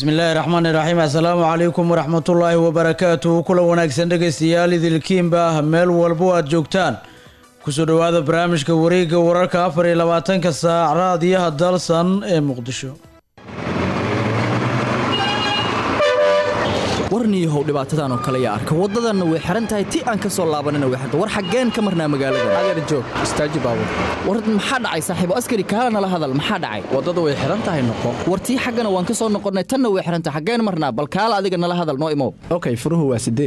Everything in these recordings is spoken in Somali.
bismillaahi raxmaani raxiim assalaamu calaykum waraxmatullaahi wabarakaatuhu kulan wanaagsan dhegaystayaal idilkiinba meel walbo aad joogtaan kusoo dhowaada barnaamijka wareegga wararka afar iyo labaatanka saac raadiyaha dalsan ee muqdisho warniyahow dhibaatadan oo kale yaa arka waddadanna way xihan tahay ti aan ka soo laabanana way xirta war xaggeen ka marnaa magaalada adeer joog istaaji baabur war maxaa dhacay saaxiibo askari kaala nala hadal maxaa dhacay waddada way xihan tahay noqo war tii xaggana waan ka soo noqonnay tanna way xihan tahay xaggeen marnaa bal kaala adiga nala hadal noo imow okay furuhu waa sideed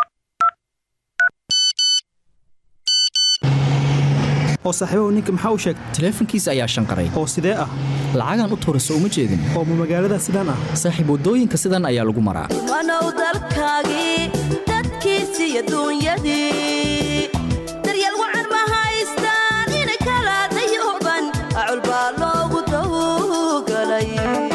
oo saaxiibahu ninka maxaa u sheegtay taleefankiisa ayaa shanqaray oo sidee ah lacagaan u tuura soo uma jeedin oo ma magaalada sidaan ah saaxiib waddooyinka sidan ayaa lagu maraa wanow dalkaagii dadkiisi iyo duunyadii daryeel wacan ma haystaan inay kala dayooban acul baa loogu dawgalay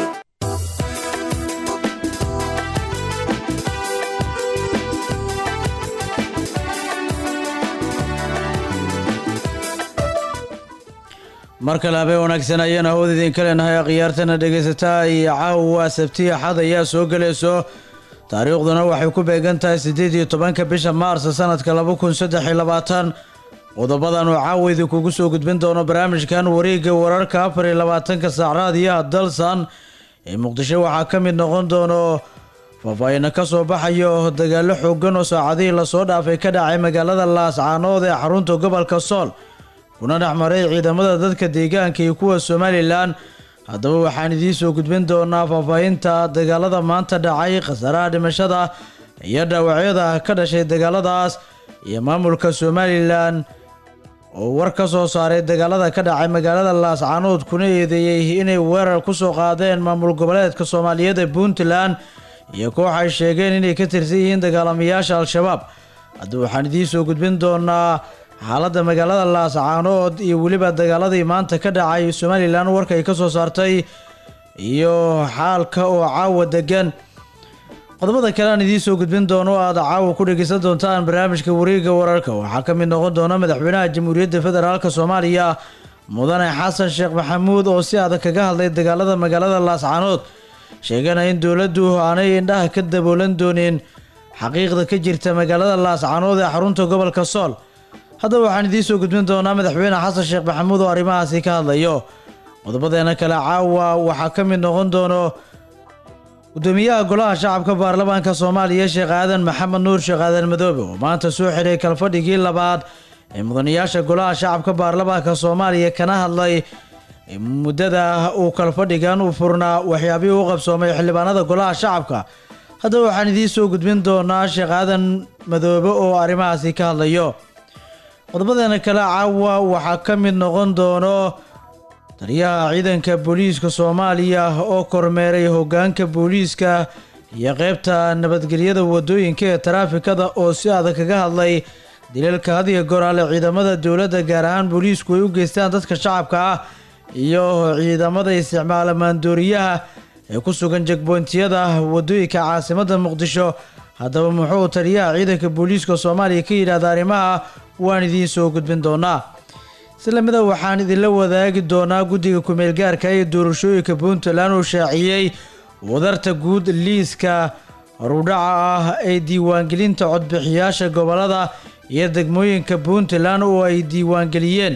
mar kale habeen wanaagsan ayaan awood idinka leenahay akhyaartana dhegaysataa iyo caawa sabti axad ayaa soo gelayso taariikhduna waxay ku beegan tahay siddeed iyo tobanka bisha maars sanadka laba kun saddex iyo labaatan qodobadan uu caawa idinkugu soo gudbin doono barnaamijkan wareegga wararka afar iyo labaatanka saac raadiyaha dalsan ee muqdisho waxaa ka mid noqon doono faahfaahina ka soo baxayo dagaallo xoogan oo saacadihii lasoo dhaafay ka dhacay magaalada laascaanood ee xarunta gobolka sool kuna dhex maray ciidamada dadka deegaanka iyo kuwa somalilan haddaba waxaan idiin soo gudbin doonaa faahfaahinta dagaalada maanta dhacay khasaaraha dhimashada iyo dhaawacyada ka dhashay dagaaladaas iyo maamulka somalilan oo war ka soo saaray dagaalada ka dhacay magaalada laascaanood kuna eedeeyey inay weerar ku soo qaadeen maamul goboleedka soomaaliyeed ee puntland iyo koox ay sheegeen inay ka tirsan yihiin dagaalamayaasha al-shabaab haddaba waxaan idiin soo gudbin doonaa xaaladda magaalada laascaanood iyo weliba dagaaladii maanta ka dhacay somalilan warka ay ka soo saartay iyo xaalka oo caawa degan qodobada kale aan idiin soo gudbin doono o aada caawa ku dhegeysan doontaan barnaamijka wareegga wararka waxaa ka mid noqon doona madaxweynaha jamhuuriyadda federaalk soomaaliya mudane xasan sheekh maxamuud oo si adag kaga hadlay dagaalada magaalada laascaanood sheegana in dowladdu aanay indhaha ka daboolan doonin xaqiiqda ka jirta magaalada laascaanood ee xarunta gobolka sool haddaba waxaan idiin soo gudbin doonaa madaxweyne xasan sheekh maxamuud oo arrimahaasi ka hadlayo qodobadeena kale caawa waxaa ka mid noqon doono gudoomiyaha golaha shacabka baarlamaanka soomaaliya sheekh aadan maxamed nuur sheekh aadan madoobe oo maanta soo xiray kalfadhigii labaad ee mudanayaasha golaha shacabka baarlamaanka soomaaliya kana hadlay muddada uu kalfadhigan u furnaa waxyaabihii u qabsoomay xildhibaanada golaha shacabka haddaba waxaan idiin soo gudbin doonaa sheekh aadan madoobe oo arrimahaasi ka hadlayo qodobadeena kale caawa waxaa ka mid noqon doono taliyaha ciidanka booliiska soomaaliya oo kormeeray hoggaanka booliiska iyo qeybta nabadgelyada wadooyinka ee taraafikada oo si adag kaga hadlay dilalka hadiga goraale ciidamada dowladda gaar ahaan booliisku ay u geystaan dadka shacabka ah iyo ciidamada isticmaala maandooriyaha ee ku sugan jegboyntiyada wadooyinka caasimadda muqdisho haddaba muxuu taliyaha ciidanka booliiska soomaaliya ka yidhahda arrimaha waan idiin soo gudbin doonaa islamida waxaan idinla wadaagi doonaa guddiga kumeelgaarka ee doorashooyinka puntland uu shaaciyey wadarta guud liiska horudhaca ah ee diiwaangelinta codbixiyaasha gobolada iyo degmooyinka puntland oo ay diiwaangeliyeen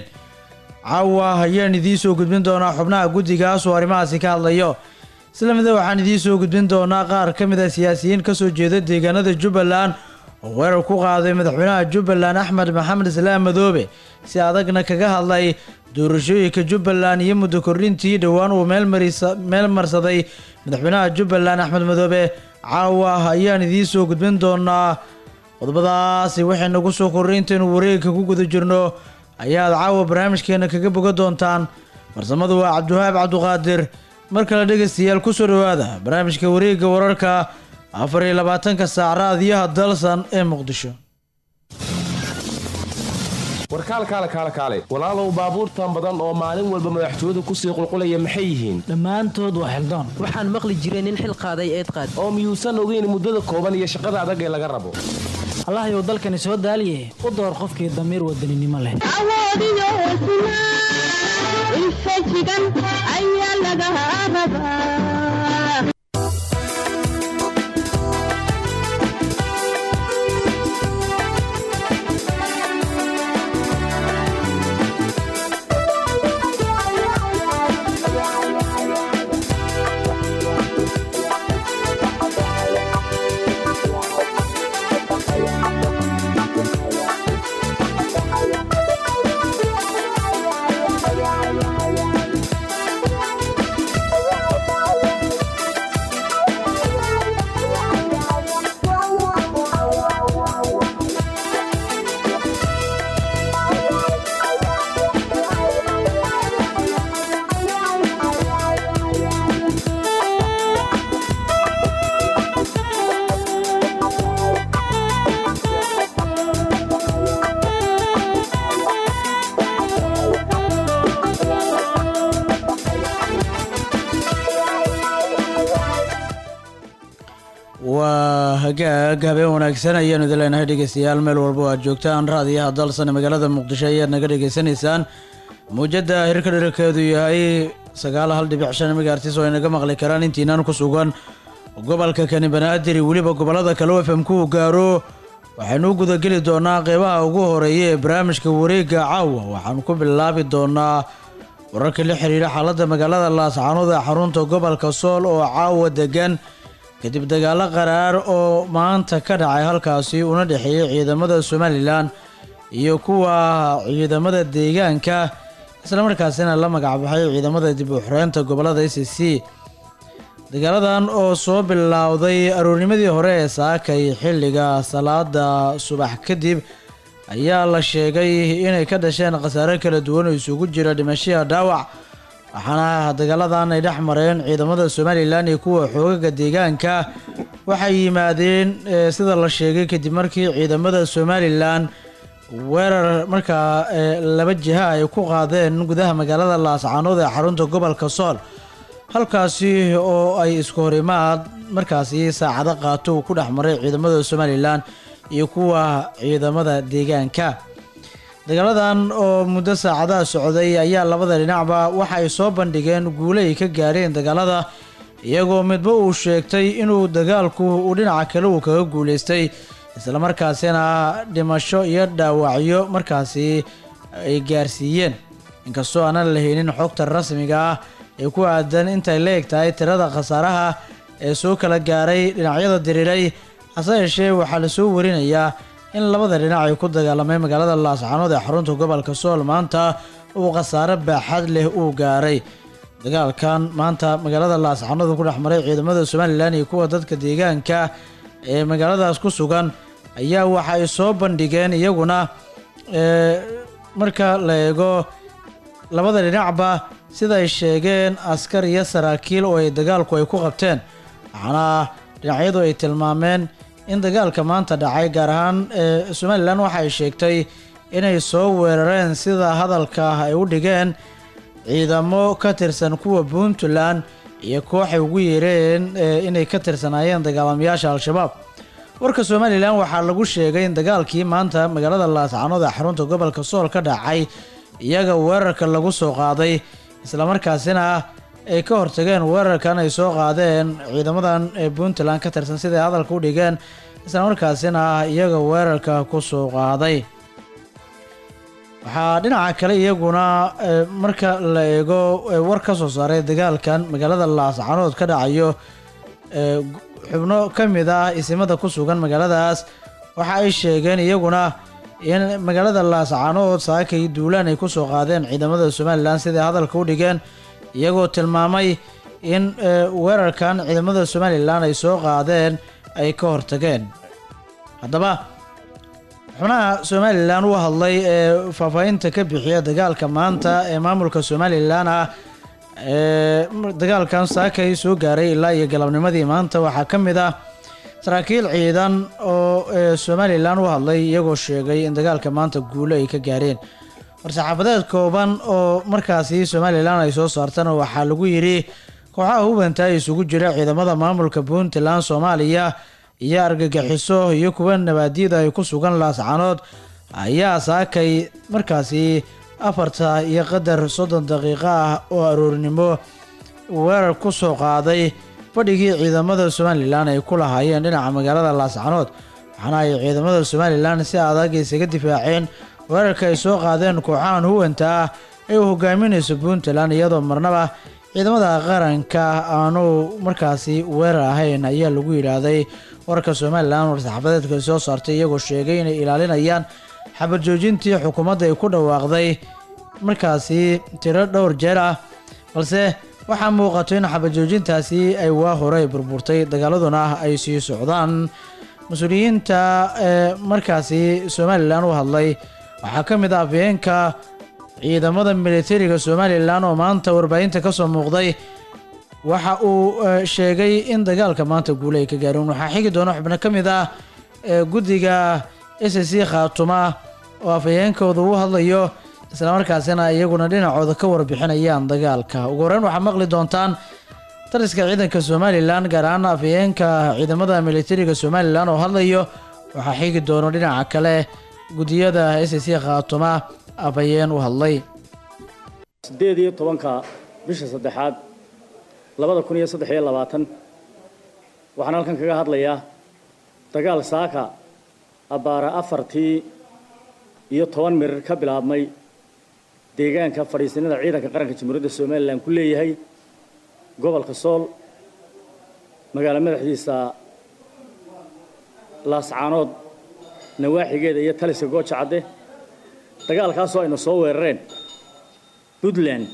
caawa ayaan idiin soo gudbin doonaa xubnaha guddigaas oo arrimahaasi ka hadlayo islamida waxaan idiin soo gudbin doonaa qaar ka mid a siyaasiyiin kasoo jeeda deegaanada jubbaland oo weerar ku qaaday madaxweynaha jubbaland axmed maxamed islaam madoobe si adagna kaga hadlay doorashooyinka jubbaland iyo muddo kordhintii dhowaan uu meel marsaday madaxweynaha jubbaland axmed madoobe caawa ayaan idiin soo gudbin doonaa qodobadaasi waxay nagu soo korray intaynu wareegka ku guda jirno ayaad caawa barnaamijkeena kaga boga doontaan farsamadu waa cabdiwahaab cabduqaadir mar kale dhegaystayaal kusoo dhowaada barnaamijka wareegga wararka afar iyo labaatanka saac raadiyaha dalsan ee muqdisho warkaalkaale kaale kaale walaalow baabuurtan badan oo maalin walba madaxtooyadu kusii qulqulaya maxay yihiin dhammaantood waa xildaan waxaan maqli jiray nin xil qaaday eed qaad oo miyuusan ogeyn muddada kooban iyo shaqada adag ee laga rabo allahayow dalkani soo daaliye u door qofkii damiir wadaninimo leh awoodiyo hesnaa infajigan ayaa laga rabaa waa hagaag habeen wanaagsan ayaanu idin leenahay dhegeystayaal meel walba oo aad joogtaan raadiyaha dalsan magaalada muqdisho ayaad naga dhegeysanaysaan muujadda hirka dherarkeedu yahay sagaal hal dhibic shan megaartis oo ay naga maqli karaan intiinaan ku sugan gobolka kani banaadir iyo weliba gobollada kale oo fm ku gaaro waxaynu u gudageli doonaa qeybaha ugu horeeya ee barnaamijka wareegga caawa waxaanu ku bilaabi doonaa wararka la xiriira xaaladda magaalada laascaanood ee xarunta gobolka sool oo caawa degan kadib dagaalo qaraar oo maanta ka dhacay halkaasi una dhexeeyey ciidamada somalilan iyo kuwa ciidamada deegaanka islamarkaasina la magacbaxay ciidamada dib u xoreynta gobolada c c dagaaladan oo soo bilowday aroornimadii hore ee saakay xilliga salaada subax kadib ayaa la sheegay inay ka dhasheen khasaare kala duwan oo isugu jira dhimashiya dhaawac waxaana dagaaladan ay dhex mareen ciidamada somalilan iyo kuwa xoogaga deegaanka waxay yimaadeen eh, sida la sheegay kadib markii ciidamada somalilan weerar markaa eh, laba jiha ay ku qaadeen gudaha magaalada laascaanood ee xarunta gobolka sool halkaasi oo ay isku horimaad markaasi saacado qaato uu ku dhex maray ciidamada somalilan iyo kuwa ciidamada deegaanka dagaaladan oo muddo saacadaha socday ayaa labada dhinacba waxa ay soo bandhigeen guule ay ka gaareen dagaalada iyagoo midba uu sheegtay inuu dagaalku uu dhinaca kale uu kaga guuleystay islamarkaasina dhimasho iyo dhaawacyo markaasi ay gaarsiiyeen inkastoo aanan la helin xogta rasmiga ah ee ku aadan intay la eg tahay tirada khasaaraha ee soo kala gaaray dhinacyada diriiray hase yeeshee waxaa lasoo warinayaa in labada dhinac ay ku dagaalamay magaalada laascaanood ee xarunta gobolka sool maanta uu khasaare baaxad leh uu gaaray dagaalkan maanta magaalada laascaanood ku dhex maray ciidamada somalilan iyo kuwa dadka deegaanka ee magaaladaas ku sugan ayaa waxa ay soo bandhigeen iyaguna ee, marka la eego labada dhinacba sida ay sheegeen askar iyo saraakiil oo ay dagaalku ay ku qabteen waxaana dhinacyadu ay tilmaameen in dagaalka maanta dhacay gaar ahaan ee somalilan waxa ay sheegtay inay soo weerareen sida hadalka ay u dhigeen ciidamo ka tirsan kuwa puntland iyo kooxay ugu yeereen ee inay ka tirsanaayeen dagaalamayaasha al-shabaab warka somalilan waxaa lagu sheegay in dagaalkii maanta magaalada laascaanood ee xarunta gobolka sool ka dhacay iyaga weerarka lagu soo qaaday islamarkaasina ay ka hortageen weerarkan ay soo qaadeen ciidamadan ee puntland ka tirsan siday hadalka u dhigeen islamarkaasina iyaga weerarka ku soo qaaday waxaa dhinaca kale iyaguna eh, marka la eego eh, war ka soo saaray dagaalkan magaalada laascaanood ka dhacayo eh, gu- xubno ka mid ah isimada ku sugan magaaladaas waxa ay sheegeen iyaguna in magaalada laascaanood saakay duulaan ay ku soo qaadeen ciidamada somalilan siday hadalka u dhigeen iyagoo tilmaamay in eh, weerarkan ciidamada somalilan ay soo qaadeen ay ka hortageen haddaba xubnaha somalilan u hadlay ee faahfaahinta ka bixiya dagaalka maanta ee maamulka somalilan ah ee dagaalkan saakay soo gaaray ilaa iyo galabnimadii maanta waxaa ka mid ah saraakiil ciidan oo ee somalilan u hadlay iyagoo sheegay in dagaalka maanta guulo ay ka gaareen war-saxaafadeed kooban oo markaasi somalilan ay soo saartana waxaa lagu yidhi kooxaha hubanta isugu jira ciidamada maamulka puntland soomaaliya iyo argagixiso iyo kuwa nabaadiyada ay ku sugan laascaanood ayaa saakay markaasi afarta iyo qadar soddon daqiiqo ah oo aroornimo weerar ku soo qaaday fadhigii ciidamada somalilan ay ku lahaayeen dhinaca magaalada laascaanood waxaana ay ciidamada somalilan si adag isaga difaaceen weerarka ay soo qaadeen kooxahan huwanta ah ee uu hogaaminayso puntland iyadoo marnaba ciidamada qaranka aanu markaasi weerar ahayn ayaa lagu yidhaahday wararka somalilan war-saxaafadeedka soo saartay iyagoo sheegay inay ilaalinayaan xabad joojintii xukuumadda ay ku dhawaaqday markaasi tiro dhowr jeer ah balse waxaa muuqato in xabad joojintaasi ay waa hore ay burburtay dagaaladuna ay sii socdaan mas-uuliyiinta ee markaasi somalilan u hadlay waxaa ka mid ah afhayeenka ciidamada militariga somalilan oo maanta warbaahinta ka soo muuqday waxa uu eh, sheegay in dagaalka maanta guule ay ka gaareen waxaa xigi doona xubno ka mid ah ee guddiga s c khaatuma oo afhayeenkooda u hadlayo islamarkaasina iyaguna dhinacooda ka warbixinayaan dagaalka ugu horeyn waxaa maqli doontaan taliska ciidanka somalilan gaar ahaan afhayeenka ciidamada militariga somalilan oo hadlayo waxaa xigi doono dhinaca kale gudiyada s c khaatuma afhayeen u hadlay sideed iyo tobanka bisha saddexaad labada kun iyo saddex iyo labaatan waxaan halkan kaga hadlayaa dagaal saaka abbaara afartii iyo toban mirir ka bilaabmay deegaanka fadhiisinada ciidanka qaranka jamhuuriyadda somalilan ku leeyahay gobolka sool magaalo madaxdiisa laascaanood nawaaxigeeda iyo taliska gooja cadde dagaalkaasoo ayna soo weerareen puntland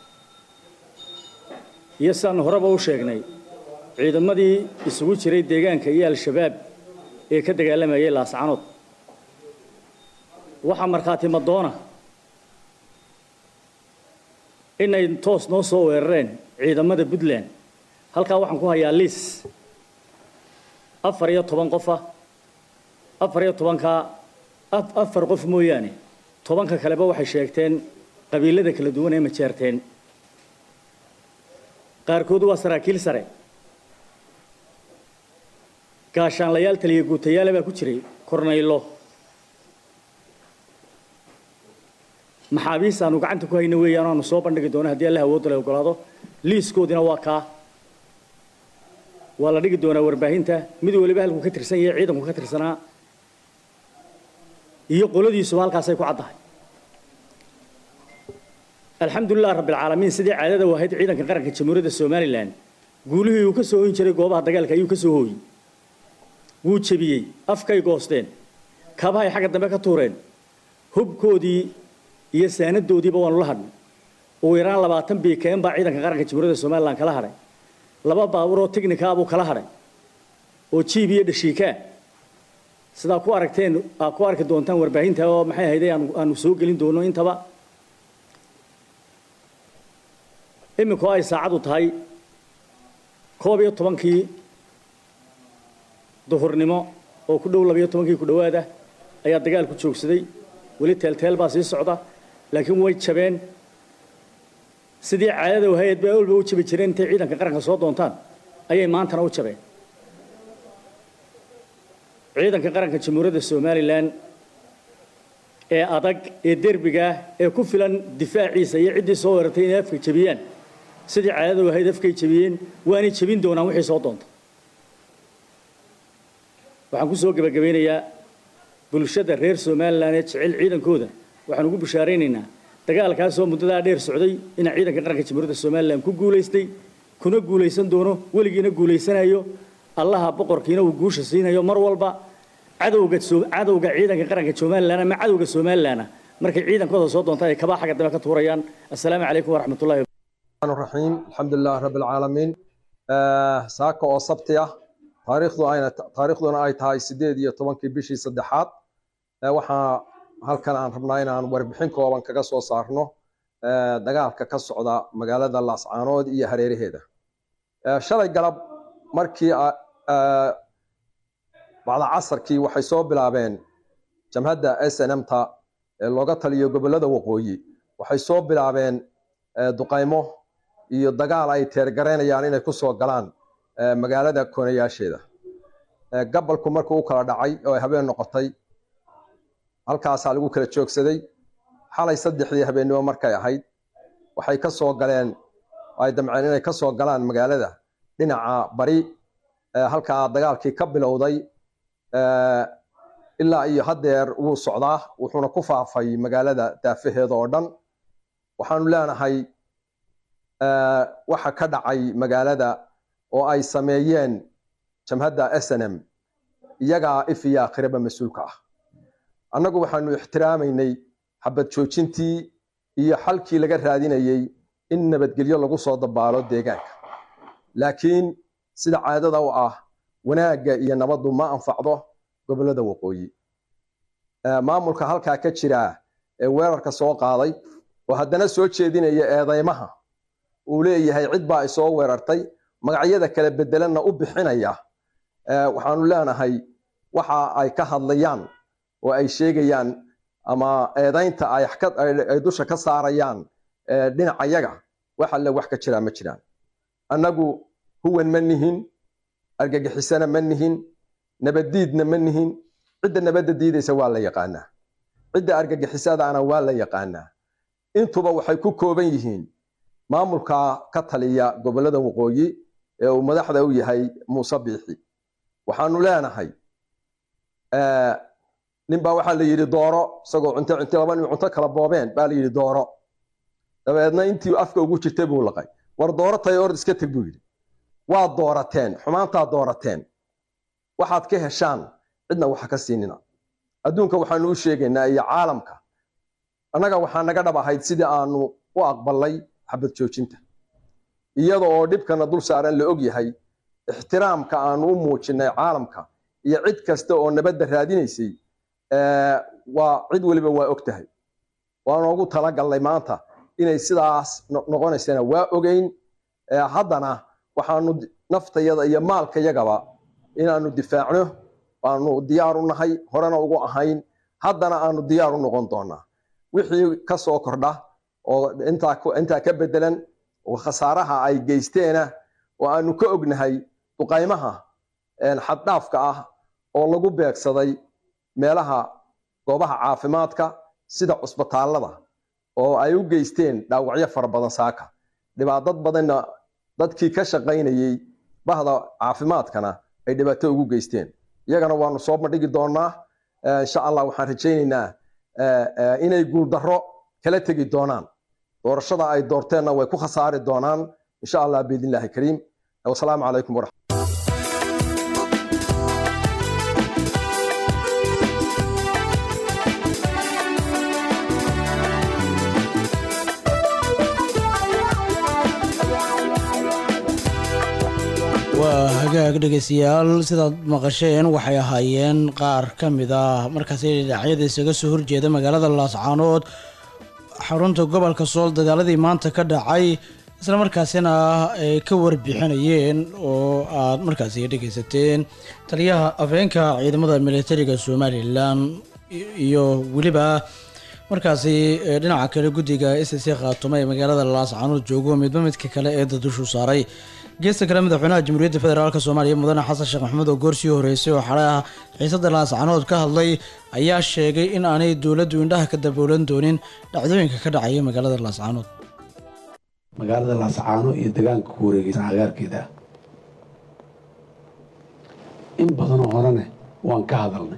iyo sidaanu horeba u sheegnay ciidamadii isugu jiray deegaanka iyo al-shabaab ee ka dagaalamayay laascaanood waxaa markhaati madoona inay toos noo soo weerareen ciidamada puntland halkaa waxaan ku hayaa liis afar iyo toban qofa afar iyo tobankaa afar qof mooyaane tobanka kaleba waxay sheegteen qabiilada kala duwan ee majeerteen qaarkood waa saraakiil sare gaashaanlayaal taliya guutayaale baa ku jiray kornaylo maxaabiis aanu gacanta ku hayno weeyaan aanu soo bandhigi doono haddii allah awoodda la ogolaado liiskoodina waa kaa waa la dhigi doonaa warbaahinta mid waliba halkuu ka tirsan yahay ciidanku ka tirsanaa iyo qoladiisuba halkaasay ku caddahay alxamdulilah rabbilcaalamiin sidii caadada u ahayd ciidanka qaranka jamhuuriyadda somalilan guulihii uu ka soo hoyn jiray goobaha dagaalka ayuu ka soo hooyey wuu jebiyey afkay goosteen kabahay xagga dambe ka tuureen hubkoodii iyo saanadoodiiba waanu la hadhnay ugu yaraan labaatan bkm baa ciidanka qaranka jamhuuriyadda somalilan kala hadhay laba baabuur oo tignikaa buu kala hadhay oo jiib iyo dhashiikaa sidaa ku aragteen aad ku arki doontaan warbaahinta oo maxay ahayday aanu soo gelin doono intaba iminku ay saacadu tahay koob iyo tobankii duhurnimo oo ku dhow labiyo tobankii ku dhowaada ayaa dagaalku joogsaday weli teelteel baa sii socda laakiin way jabeen sidii caadada wahayd bay walba u jabi jireen intay ciidanka qaranka soo doontaan ayay maantana u jabeen ciidanka qaranka jamhuuriyadda somalilan ee adag ee derbiga ee ku filan difaaciisa iyo ciddii soo weerartay inay afka jabiyaan sidii caadada wahayd afkay jabiyeen waanay jabin doonaan wixii soo doonta waxaan ku soo gebagabeynayaa bulshada reer somalilan ee jecel ciidankooda waxaan ugu bishaaraynaynaa dagaalkaasoo muddadaa dheer socday inaa ciidanka qaranka jamhuuriyadda somalilan ku guulaystay kuna guulaysan doono weligiina guulaysanayo allaha boqorkiina uu guusha siinayo mar walba cadowga cadowga ciidanka qaranka somalilan ama cadowga somalilan markay ciidankooda soo doontaan ay kabaa xagga dambe ka tuurayaan assalaamu calaykum waraxmatullahi الرحيم الحمد لله رب العالمين آه ساكا oo sabti ah taariikhdu ayna taariikhduna ay tahay 8 iyo 10kii bishii saddexaad waxa halkan aan rabnaa inaan warbixin kooban kaga soo saarno dagaalka ka socda magaalada Laascaanood iyo hareeraheeda shalay galab markii bacda casarkii waxay soo bilaabeen jamhadda SNM-ta ee looga taliyo gobolada waqooyi waxay soo bilaabeen duqaymo iyo dagaal ay teergaraynayaan inay ku soo galaan magaalada koonayaasheeda gabalku markuu u kala dhacay oo ay habeen noqotay halkaasaa lagu kala joogsaday xalay saddexdii habeennimo markay ahayd waxay ka soo galeen ay damceen inay ka soo galaan magaalada dhinaca bari halkaa dagaalkii ka bilowday ilaa iyo haddeer wuu socdaa wuxuuna ku faafay magaalada daafaheeda oo dhan waxaanu leenahay waxa ka dhacay magaalada oo ay sameeyeen jamhadda snm iyagaa if iyo akhiraba mas-uulka ah annagu waxaanu ixtiraamaynay xabad joojintii iyo xalkii laga raadinayey in nabadgelyo lagu soo dabaalo deegaanka laakiin sida caadada u ah wanaagga iyo nabaddu ma anfacdo gobollada waqooyi maamulka halkaa ka jira ee weerarka soo qaaday oo haddana soo jeedinaya eedeymaha uu leeyahay cid baa isoo weerartay magacyada kala bedelanna u bixinaya waxaanu leenahay waxa ay ka hadlayaan oo ay sheegayaan ama eedaynta ay dusha ka saarayaan dhinacayaga wax alle wax ka jiraa ma jiraan annagu huwan ma nihin argagixisana ma nihin nabaddiidna ma nihin cidda nabadda diidaysa waa la yaqaanaa cidda argagixisadaana waa la yaqaanaa intuba waxay ku kooban yihiin maamulka ka taliya gobollada waqooyi ee uu madaxda u yahay muuse biixi waxaanu leenahay ninbaa waxaa la yidhi dooro isagoo cunto cunto laba nin cunto kala boobeen baa la yidhi dooro dabeedna intii afka ugu jirtay buu laqay war dooro tahay ord iska teg buu yidhi waa doorateen xumaantaa doorateen waxaad ka heshaan cidna waxa ka siinina adduunka waxaanu u sheegaynaa iyo caalamka annaga waxaa naga dhab ahayd sidii aanu u aqbalnay xabad joojinta iyada oo dhibkana dul saaran la og yahay ixtiraamka aanu u muujinay caalamka iyo cid kasta oo nabadda raadinaysay waa cid weliba waa og tahay waanoogu talagalnay maanta inay sidaas noqonaysana waa ogeyn haddana waxaanu naftayada iyo maalkayagaba inaanu difaacno waanu diyaar u nahay horena ugu ahayn haddana aanu diyaar u noqon doonaa wixii ka soo kordha oo intaa ka bedelan oo khasaaraha ay geysteena oo aanu ka ognahay duqaymaha xaddhaafka ah oo lagu beegsaday meelaha goobaha caafimaadka sida cusbitaallada oo ay u geysteen dhaawacyo fara badan saaka dhibaatad badanna dadkii ka shaqaynayey bahda caafimaadkana ay dhibaato ugu geysteen iyagana waanu soo bandhigi doonaa insha allah waxaan rajaynaynaa inay guuldarro kala tegi doonaan doorashada ay doorteenna way ku khasaari doonaan insha allah biidnillahi kariim wasalaamu calaykum waraxmat waa hagaag dhegeystayaal sidaad maqasheen waxay ahaayeen qaar ka mid ah markaasi dhinacyada isaga soo horjeeda magaalada laascaanood xarunta gobolka sool dagaaladii maanta ka dhacay isla markaasina ay ka warbixinayeen oo aad markaasi dhegeysateen taliyaha afeenka ciidamada militariga somalilan iyo weliba markaasi dhinaca kale guddiga s c khaatumo ee magaalada laascaanood joogo midba midka kale ee dadushu saaray geesta kale madaxweynaha jamhuuriyadda federaalk soomaaliya mudane xasan sheekh maxamuud oo goorsii horeysay oo xalaha xiisada laascanood ka hadlay ayaa sheegay in aanay dowladdu indhaha ka daboolan doonin dhacdooyinka ka dhacaya magaalada laascanood magaalada laascaano iyo degaanka ku wareegeysan cagaarkeeda ah in badanoo horene waan ka hadalnay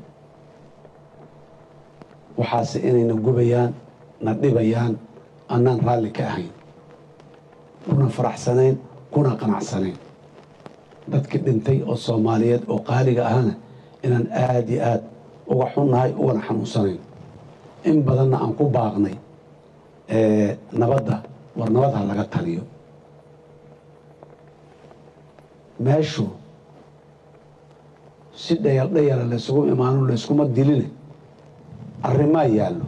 waxaase inayna gubayaan na dhibayaan annaan raalli ka ahayn kuna faraxsanayn kuna qanacsanayn dadkii dhintay oo soomaaliyeed oo qaaliga ahana inaan aada iyo aad uga xunnahay ugana xanuunsanayn in badanna aan ku baaqnay nabadda war nabad ha laga taliyo meeshu si dhayal dhayala laysugu imaano layskuma diline arrimaa yaallo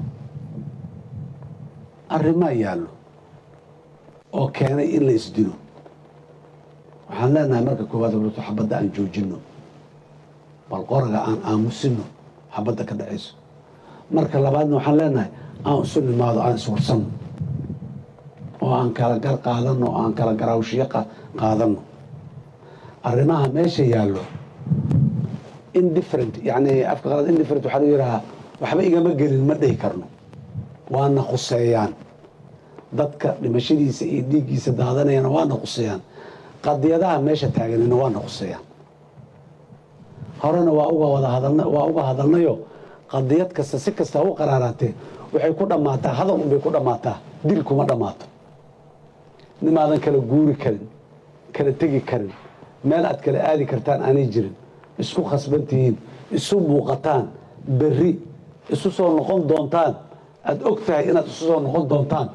arrimaa yaallo oo keenay in la isdilo waxaan leenahay marka koowaad horto xabadda aan joojinno bal qoraga aan aamusino xabadda ka dhacayso marka labaadna waxaan leenahay aan isu nimaado aan iswarsanno oo aan kala gar qaadanno oo aan kala garaawshiyo qaadanno arrimaha meesha yaallo indifferent yacni afka qalad indifferent waxaa lagu yidhahaa waxba igama gelin ma dhihi karno waana khuseeyaan dadka dhimashadiisa iyo dhiiggiisa daadanayana waana khuseeyaan qadiyadaha meesha taaganina waana khuseeyaan horena waa uga wada hadalna waa uga hadalnayo qadiyad kasta si kasta u qaraaraatee waxay ku dhammaataa hadal unbay ku dhammaataa dil kuma dhammaato nimaadan kala guuri karin kala tegi karin meel aad kala aadi kartaan aanay jirin isku khasban tihiin isu muuqataan berri isu soo noqon doontaan aada og tahay inaad isu soo noqon doontaan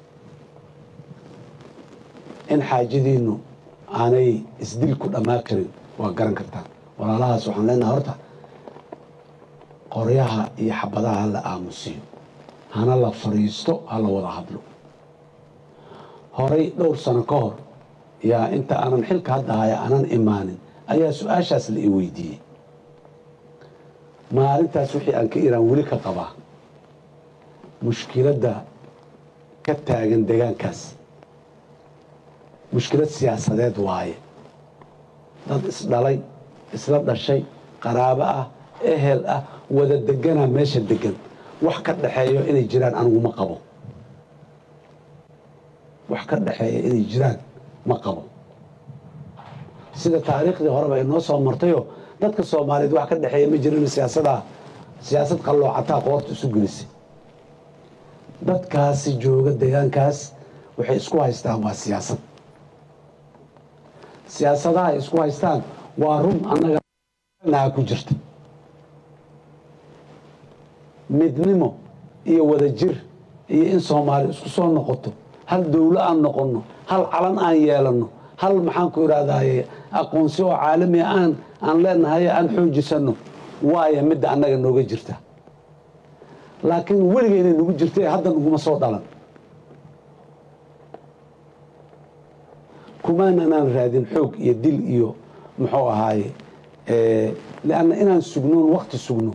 in xaajadiinnu aanay isdilku dhammaan karin waa garan kartaan walaalahaas waxaan leenahay horta qoryaha iyo xabadaha ha la aamusiyo hana la fadhiisto ha la wada hadlo horay dhowr sano ka hor yaa inta aanan xilka hadda haya aanan imaanin ayaa su-aashaas la i weydiiyey maalintaas wixii aan ka iraan weli ka qabaa mushkiladda ka taagan degaankaas mushkilad siyaasadeed waaye dad isdhalay isla dhashay qaraabo ah ehel ah wada deganaa meesha degan wax ka dhexeeyo inay jiraan anigu ma qabo wax ka dhexeeya inay jiraan ma qabo sida taariikhdii horeba inoo soo martayo dadka soomaaliyeed wax ka dhexeeya ma jirin siyaasadaa siyaasad qalloocataa qoorta isu gelisay dadkaasi jooga deegaankaas waxay isku haystaan waa siyaasad siyaasadaha ay isku haystaan waa run annaga naha ku jirta midnimo iyo wadajir iyo in soomaali isku soo noqoto hal dowlo aan noqonno hal calan aan yeelanno hal maxaan ku idhaahdaye aqoonsi oo caalami aan aan leenahay aan xoojisanno waaya midda annaga nooga jirta laakiin weligeynay nagu jirtay hadda naguma soo dhalan kumaananaan raadin xoog iyo dil iyo muxuu ahaaye lianna inaan sugnoon wakti sugno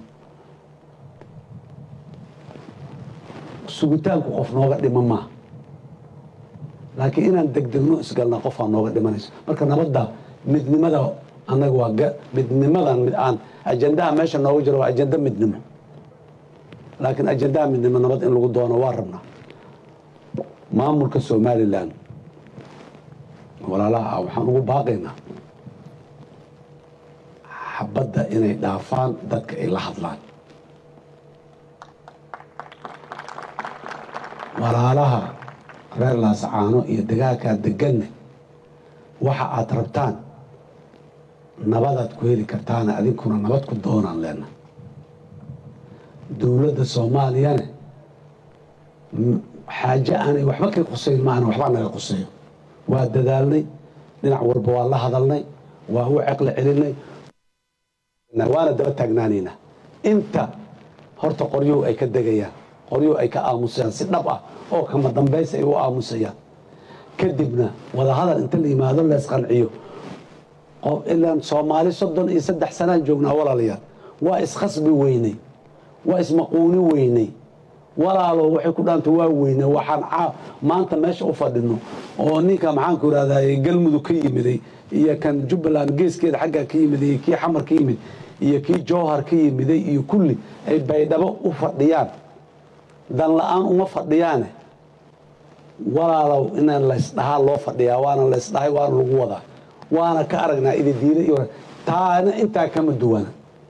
sugitaanku qof nooga dhima maaha laakiin inaan degdegno isgalna qofaa nooga dhimanayso marka nabadda midnimada annaga waa midnimadan mid aan ajandaha meesha nooga jiro waa ajanda midnimo laakiin ajandaha midnimo nabad in lagu doono waa rabnaa maamulka somalilan walaalaha ah waxaan ugu baaqaynaa xabadda inay dhaafaan dadka ay la hadlaan walaalaha reer laasacaano iyo dagaalkaa deganne waxa aad rabtaan nabadaad ku heli kartaana adinkuna nabad ku doonaan leenna dowladda soomaaliyane xaaje aanay waxba ka qusayn maana waxbaa naga quseeyo waa dadaalnay dhinac walba waa la hadalnay waa u ceqli celinay waana daba taagnaanaynaa inta horta qoryow ay ka degayaan qoryow ay ka aamusayaan si dhab ah oo kama dambays ay u aamusayaan kadibna wadahadal inta la yimaado leesqanciyo ilaan soomaali soddon iyo saddex sanaan joognaa walaalayaal waa iskhasbi weynay waa ismaquuni weynay walaalo waxay ku dhaanta waa weyne waxaan maanta meesha u fadhino oo ninka maxaanku irahday galmudug ka yimiday iyo kan jubbaland geeskeeda xaggaa ka yimiday iyo kii xamar ka yimid iyo kii jowhar ka yimiday iyo kulli ay baydhabo u fadhiyaan dan la-aan uma fadhiyaane walaalow inaan laysdhahaa loo fadhiyaa waana laysdhahay waana lagu wadaa waana ka aragnaa ididiila iyo taana intaa kama duwana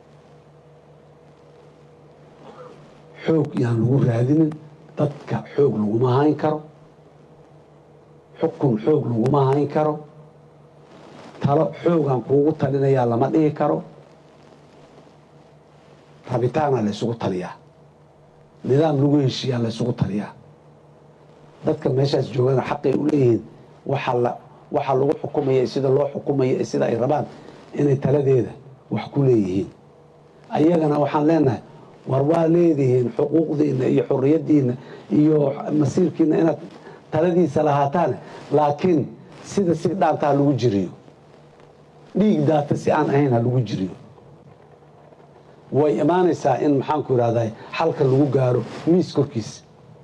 xoog yaan lagu raadinin dadka xoog laguma hayn karo xukun xoog laguma hayn karo talo xoogaan kuugu talinayaa lama dhihi karo rabitaana laysugu taliyaa nidaam lagu heshiiyaa laysugu taliyaa dadka meeshaas joogana xaqay u leeyihiin waxaa lagu xukumaya sida loo xukumaya sida ay rabaan inay taladeeda wax ku leeyihiin ayagana waxaan leenahay war waa leedihiin xuquuqdiina iyo xuriyadiina iyo masiirkiina inaad taladiisa lahaataan laakiin sida si dhaanta ha lagu jiriyo dhiig daata si aan ahayn ha lagu jiriyo way imaanaysaa in maxaanku irahday xalka lagu gaaro miis korkiisa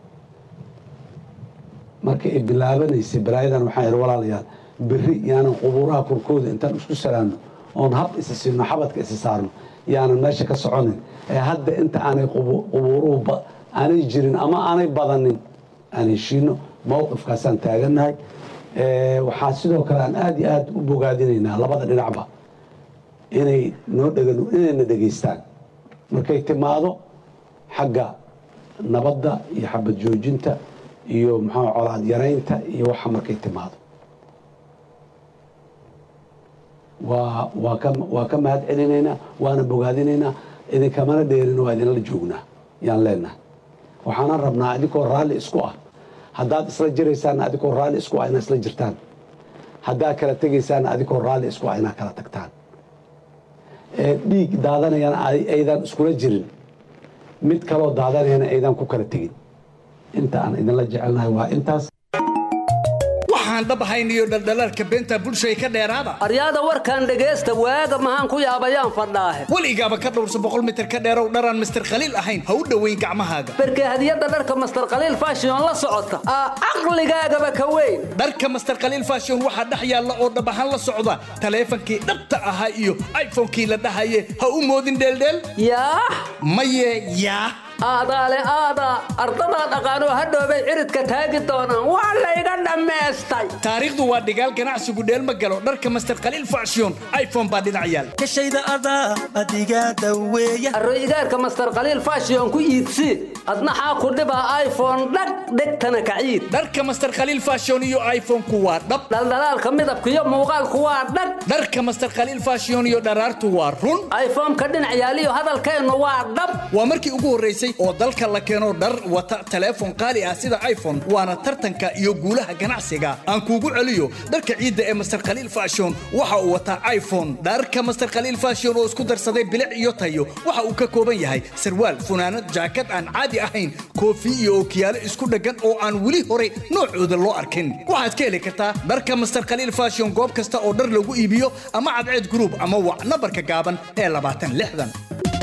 marka ay bilaabanaysay balaayadan waxaan ihi walaalayaal berri yaanan qubuuraha korkooda intaan isku salaanno oon hab isa siino xabadka isa saarno yaanan meesha ka soconin ee hadda inta aanay qubuuruhu aanay jirin ama aanay badanin aan heshiino mowqifkaasaan taagannahay waxaa sidoo kale aan aad iyo aad u bogaadinaynaa labada dhinacba inay noo dhega inayna dhegaystaan markay timaado xagga nabadda iyo xabad joojinta iyo maxaa colaad yaraynta iyo waxa markay timaado waa waa ka waa ka mahad celinaynaa waana bogaadinaynaa idinkamana dheerin waa idinla joognaa yaan leenahay waxaana rabnaa adinkoo raalli isku ah haddaad isla jiraysaanna adinkoo raalli isku ah inaad isla jirtaan haddaad kala tegaysaanna adinkoo raalli isku ah inaad kala tagtaan ee dhiig daadanayana aydan iskula jirin mid kaloo daadanayana aydan ku kala tegin inta aan idinla jecelnahay waa intaas waxaan waxaan dhab ahayn iyo dhaldhalaalka beenta bulshada ka dheeraada aryaada warkan dhegaysta waaga mahaan ku yaabayaan fadhaahe weligaaba ka dhowrso boqol mitir ka dheerow dharaan mister khaliil ahayn ha u dhoweyn gacmahaaga berkee hadiyadda dharka master khaliil fashion la socota aa caqligaagaba ka weyn dharka master khaliil fashion waxaa dhex yaalla oo dhab ahaan la socda taleefankii dhabta ahaa iyo iphonekii la dhahaye ha u moodin dheeldheel yaa maye yaa aadaale aadaa ardadaa dhaqaanoo hadhoobay ciridka taagi doonaan waa layga dhammaystay taariikhdu waa dhigaal ganacsigu dheelma galo dharka master khaliil fashion iphone baa dhinac yaal kashayda adaa adigaa daweeya arroyigaarka master khaliil fashion ku iidsii adna xaa ku dhibaa iphone dhag dhegtana kaciid dharka master khaliil fashion iyo iphone-ku waa dhab dhaldhalaalka midabka iyo muuqaalku waa dhag dharka master khaliil fashion iyo dharaartu waa run iphone-ka dhinac yaaliyo hadalkeennu waa dhab waa markii ugu horraysay oo dalka la keeno dhar wata teleefon qaali ah sida iphone waana tartanka iyo guulaha ganacsiga aan kuugu celiyo dharka ciidda ee master khaliil fashion waxa uu wataa iphone dharka master khaliil fashion oo isku darsaday bilic iyo tayo waxa uu ka kooban yahay sarwaal funaanad jaakad aan caadi ahayn koofi iyo ookiyaalo isku dheggan oo aan weli hore noocooda loo arkin waxaad ka heli kartaa dharka master khaliil fashion goob kasta oo dhar lagu iibiyo ama cadceed group ama wac nambarka gaaban ee labaatan lixdan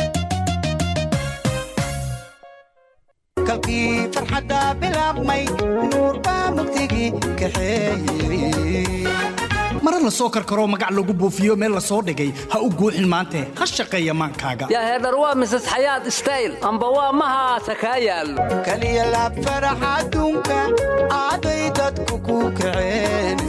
kalkii farxadda bilaabmay nuur baa mugdigii kaxeeyey mara la soo karkaroo magac lagu buufiyo meel la soo dhigay ha u guuxin maante ha shaqeeya maankaaga yaa heedhar waa mises xayaad stayl amba waa mahaasa kaa yaallo kaliya laab farax adduunka aaday dadku ku kaceen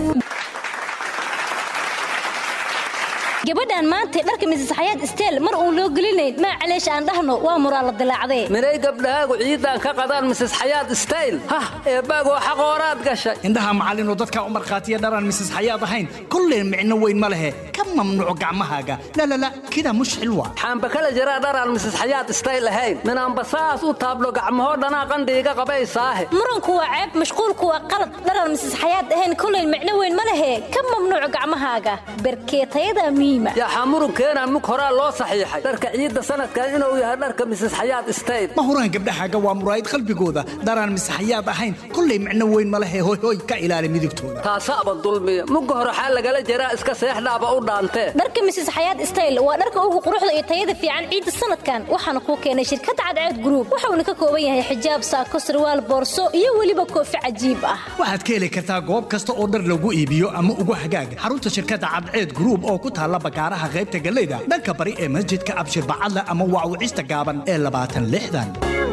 gabadhan maanta dharka misis xayaad isteel mar uun loo gelinayn maa caleesh aan dhahno waa muraa la dilaacdee minay gabdhahaagu ciiddaan ka qadaan mises xayaad stayl hah eebbaagoo xaqooraad gashay indhaha macallinoo dadkaa u markhaatiya dharaan misis xayaad ahayn kolleen micno weyn ma lehe ka mamnuuco gacmahaaga lalala kida mushcil waa xaamba kala jiraa dharaan mises xayaad stayl ahayn minaanba saas u taablo gacmahoo dhanaa qandhiiga qabaysaahe muranku waa ceeb mashquulku waa qalad dharaan misis xayaad ahayn kolleen micno weyn ma lehe ka mamnuuco gacmahaaga berkeetayada miima yaxaa murunkeenaan mug horaa loo saxiixay dharka ciidda sanadkan inuu yahay dharka mises xayaad stayl ma huraan gabdhahaaga waa muraayid qalbigooda dharaan misis xayaad ahayn kollay micno weyn ma lehe hoy hoy ka ilaali midigtooda taasaaba dulmiya mugga hore xaa lagala jiraa iska seexdhaaba u dhaantee dharka misis xayaad stayl waa dharka ugu quruxda iyo tayada fiican ciidda sanadkan waxaana kuu keenay shirkadda cadceed group waxauna ka kooban yahay xijaab saako sarwaal boorso iyo weliba koofi cajiib ah waxaad ka heli kartaa goob kasta oo dhar lagu iibiyo ama ugu hagaaga xarunta shirkadda cadceed group oo ku taalla bakaaraha qaybta galeyda dhanka bari ee masjidka abshir bacadle ama waawicista gaaban ee labaatan lixdan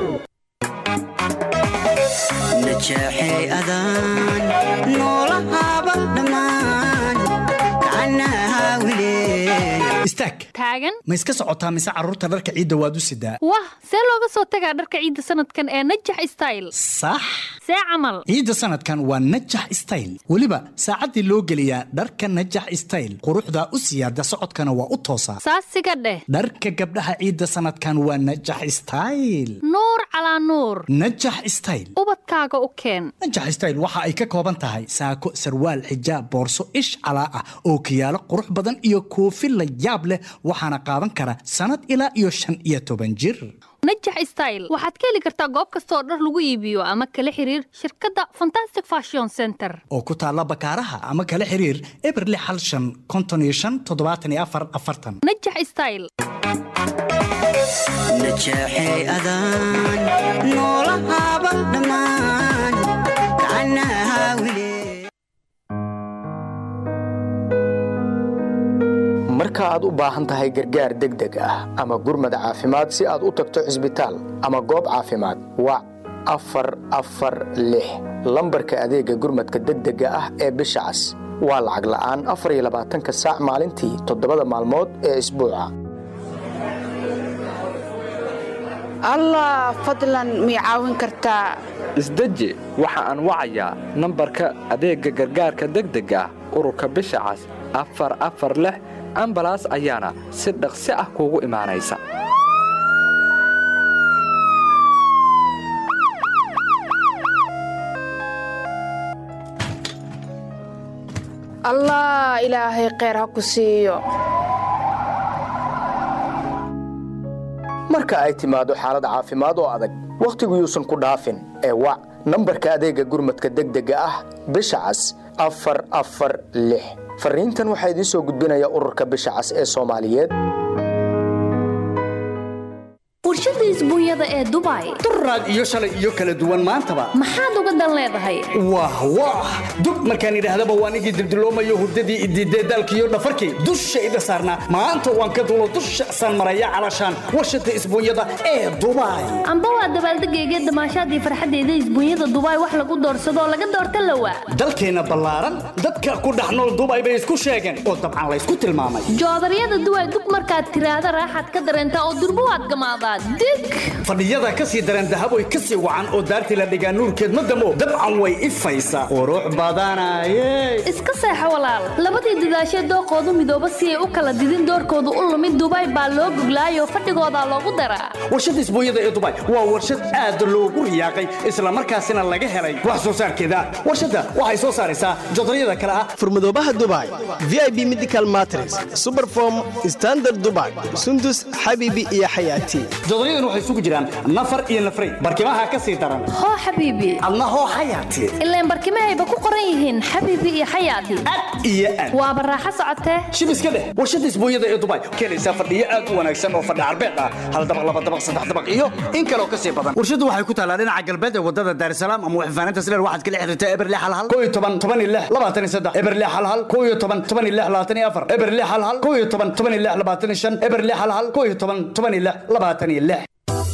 najeexay adaan noolahaaba dhammaan kacanaha wilee istaag taagan ma iska socotaa mise carruurta dharka ciidda waad u sidaa wah see looga soo tagaa dharka ciidda sanadkan ee najax style sax see camal ciidda sanadkan waa najax style weliba saacaddii loo geliyaa dharka najax style quruxdaa u siyaada socodkana waa u toosaa saasiga dheh dharka gabdhaha ciidda sanadkan waa najax style nuur calaa nuur najax style ubadkaaga u keen najax style waxa ay ka kooban tahay saako sarwaal xijaab boorso ish calaa ah oo kiyaalo qurux badan iyo koofi la yaab leh waxaana qaadan kara sannad ilaa iyo shan iyo toban jir najax style waxaad ka heli kartaa goob kasta oo dhar lagu iibiyo ama kala xiriir shirkadda fantastic fashion center oo ku taalla bakaaraha ama kala xiriir eberli xal shan konton iyo shan toddobaatan iyo afar afartan najax style najeexay adaan noolahaaba dhammaan kacanaha wilee marka aad u baahan tahay gargaar degdeg ah ama gurmad caafimaad si aad u tagto cisbitaal ama goob caafimaad wac afar afar lix lambarka adeegga gurmadka degdega ah ee bisha cas waa lacag la'aan afar iyo labaatanka saac maalintii toddobada maalmood ee isbuuca allah fadlan mii caawin kartaa isdeji waxa aan wacayaa nambarka adeegga gargaarka degdega ah ururka bisha cas afar afar lix ambalaas ayaana si dhaqsi ah kuugu imaanaysa allah ilaahay kheyr ha ku siiyo marka ay timaado xaalad caafimaad oo adag wakhtigu yuusan ku dhaafin ee wac nambarka adeegga gurmadka degdega ah bisha cas afar afar lix fariintan waxaa idiin soo gudbinaya ururka bisha cas ee soomaaliyeed warshada isbuunyada ee dubai duraad iyo shalay iyo kala duwan maantaba maxaad uga dan leedahay wah wah dub markaan idhaahdaba waan igii dildiloomayo hurdadii idiidee daalkiiyo dhafarkii dushayda saarnaa maanta waan ka dulo dusha saan maraya calashaan warshada isbuunyada ee dubai amba waa dabaaldegayga damaashaadii farxaddeeda isbuunyada dubai wax lagu doorsadoo laga doorta lawa dalkeenna ballaaran dadka ku dhex nool dubai bay isku sheegeen oo dabcan laysku tilmaamay joodaryada duway dub markaad tiraahda raaxaad ka dareentaa oo durbo waad gamaadaa dig fadhiyada ka sii daran dahaboy ka sii wacan oo daartii la dhigaa nuurkeed ma damo dabcan way ifaysaa qurux badanaye iska seexo walaal labadii dadaashee dooqoodu midooba si ay u kala didin doorkoodu u lumid dubai baa loo goglaayoo fadhigoodaa loogu daraa warshada isbuunyada ee dubai waa warshad aad loogu riyaaqay islamarkaasina laga helay wax soo saarkeeda warshadda waxay soo saaraysaa jodaryada kale ah furmadoobaha dubai vip medical matres superform standard dubai sundus xabibi iyo xayaati jodoryadan waxay isugu jiraan nafar iyo nafray barkimaha ka sii daran hoo xabiibi adna hoo xayaati ilaan barkimahayba ku qoran yihiin xabiibi iyo xayaati iyo aad waaba raaxo socotee shib iska dheh warshada isbuunyada ee dubai keenaysaa fadhiyo aad u wanaagsan oo fadhi carbeed ah hal dabaq laba dabaq saddex dabaq iyo in kaloo ka sii badan warshadu waxay ku taalaa dhinaca galbeed ee wadada daarisalaam ama waxfaaninta sileer waxaad kala xiriirtaa eberle halhal koo iyo toban toban iyo lix labaatan iyo saddex eberle halhal koo iyo toban toban iyo lix labaatan iyo afar eberle halhal koo iyo toban toban iyo lix labaatan iyo shan eberle halhal koo iyo toban toban iyo lix labaatan iyo lix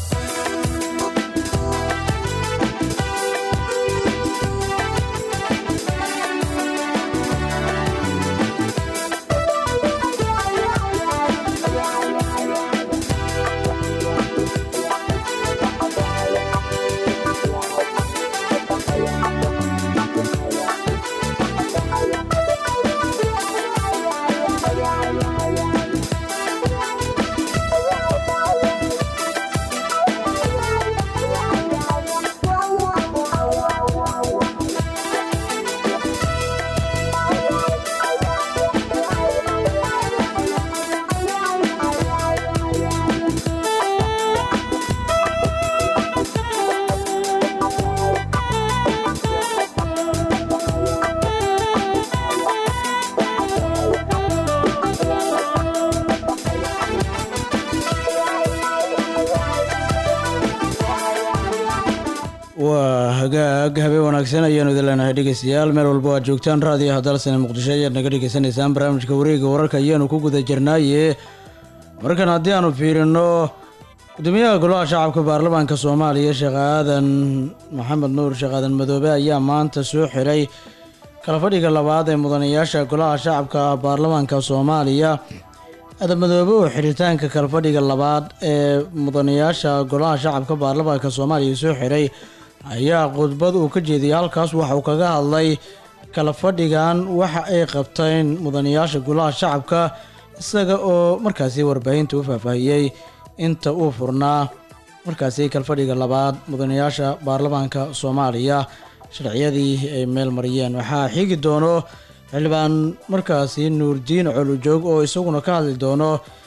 waa hagaag habeen wanaagsan ayaanu idin leenahay dhegeystayaal meel walba aad joogtaan raadiyo hadalsane muqdisho ayaad naga dhegeysanaysaan barnaamijka wareega wararka ayaanu ku guda jirnaaye markan haddii aanu fiirino gudoomiyaha golaha shacabka baarlamaanka soomaaliya sheekh aadan maxamed nuur sheekh aadan madoobe ayaa maanta soo xiray kalafadhiga labaad ee mudanayaasha golaha shacabka baarlamaanka soomaaliya aadan madoobe oo xiritaanka kalafadhiga labaad ee mudanayaasha golaha shacabka baarlamaanka soomaaliya soo xiray ayaa khudbad uu ka jeediyay halkaas waxa uu kaga hadlay kala fadhigan waxa ay qabteen mudanayaasha golaha shacabka isaga oo markaasi warbaahinta u faahfaahiyey inta uu furnaa markaasi kalfadhiga labaad mudanayaasha baarlamaanka soomaaliya sharciyadii ay meel mariyeen waxaa xigi doono xildhibaan markaasi nuurdiin colujoog oo isaguna ka hadli doono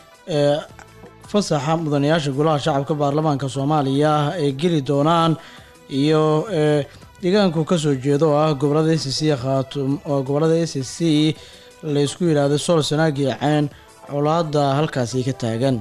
ee fasaxa mudanayaasha golaha shacabka baarlamaanka soomaaliya ay geli doonaan iyo ee deegaanku kasoo jeedo oo ah gobolada s c khaatum oo gobolada s c laysku yidhaahdo sool sanaag iyo ceen colaada halkaasi ka taagan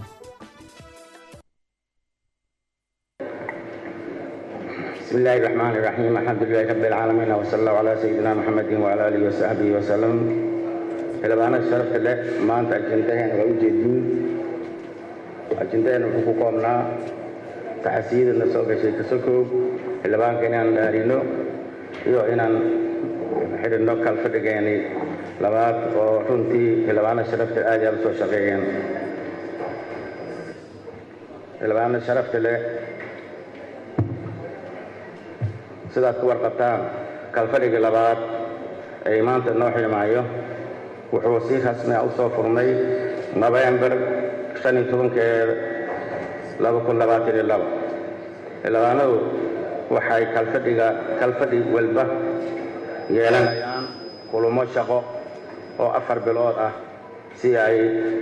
بسم الله الرحمن الرحيم الحمد لله رب العالمين وصلى الله على سيدنا محمد وعلى اله وصحبه وسلم xildhibaanada sharafta leh maanta ajendaheena waa u jeedin ajendaheena wuxuu ku koobnaa taxasiyadana soo gashay kasokow xildhibaanka inaan dhaarino iyo inaan xidhino kalfadhigeeni labaad oo runtii xildhibaanada sharafta aad iyo aad u soo shaqeeyeen xildhibaanada sharafta leh sidaad ku warqabtaan kalfadhiga labaad ee maanta noo xidhmaayo wuxuu si rasmi ah u soo furmay nofembar shan iyo tobankeeda laba kun labaatan iyo laba xildhibaanadu waxay kalfadhiga kalfadhi walba yeelanayaan kulamo shaqo oo afar bilood ah si ay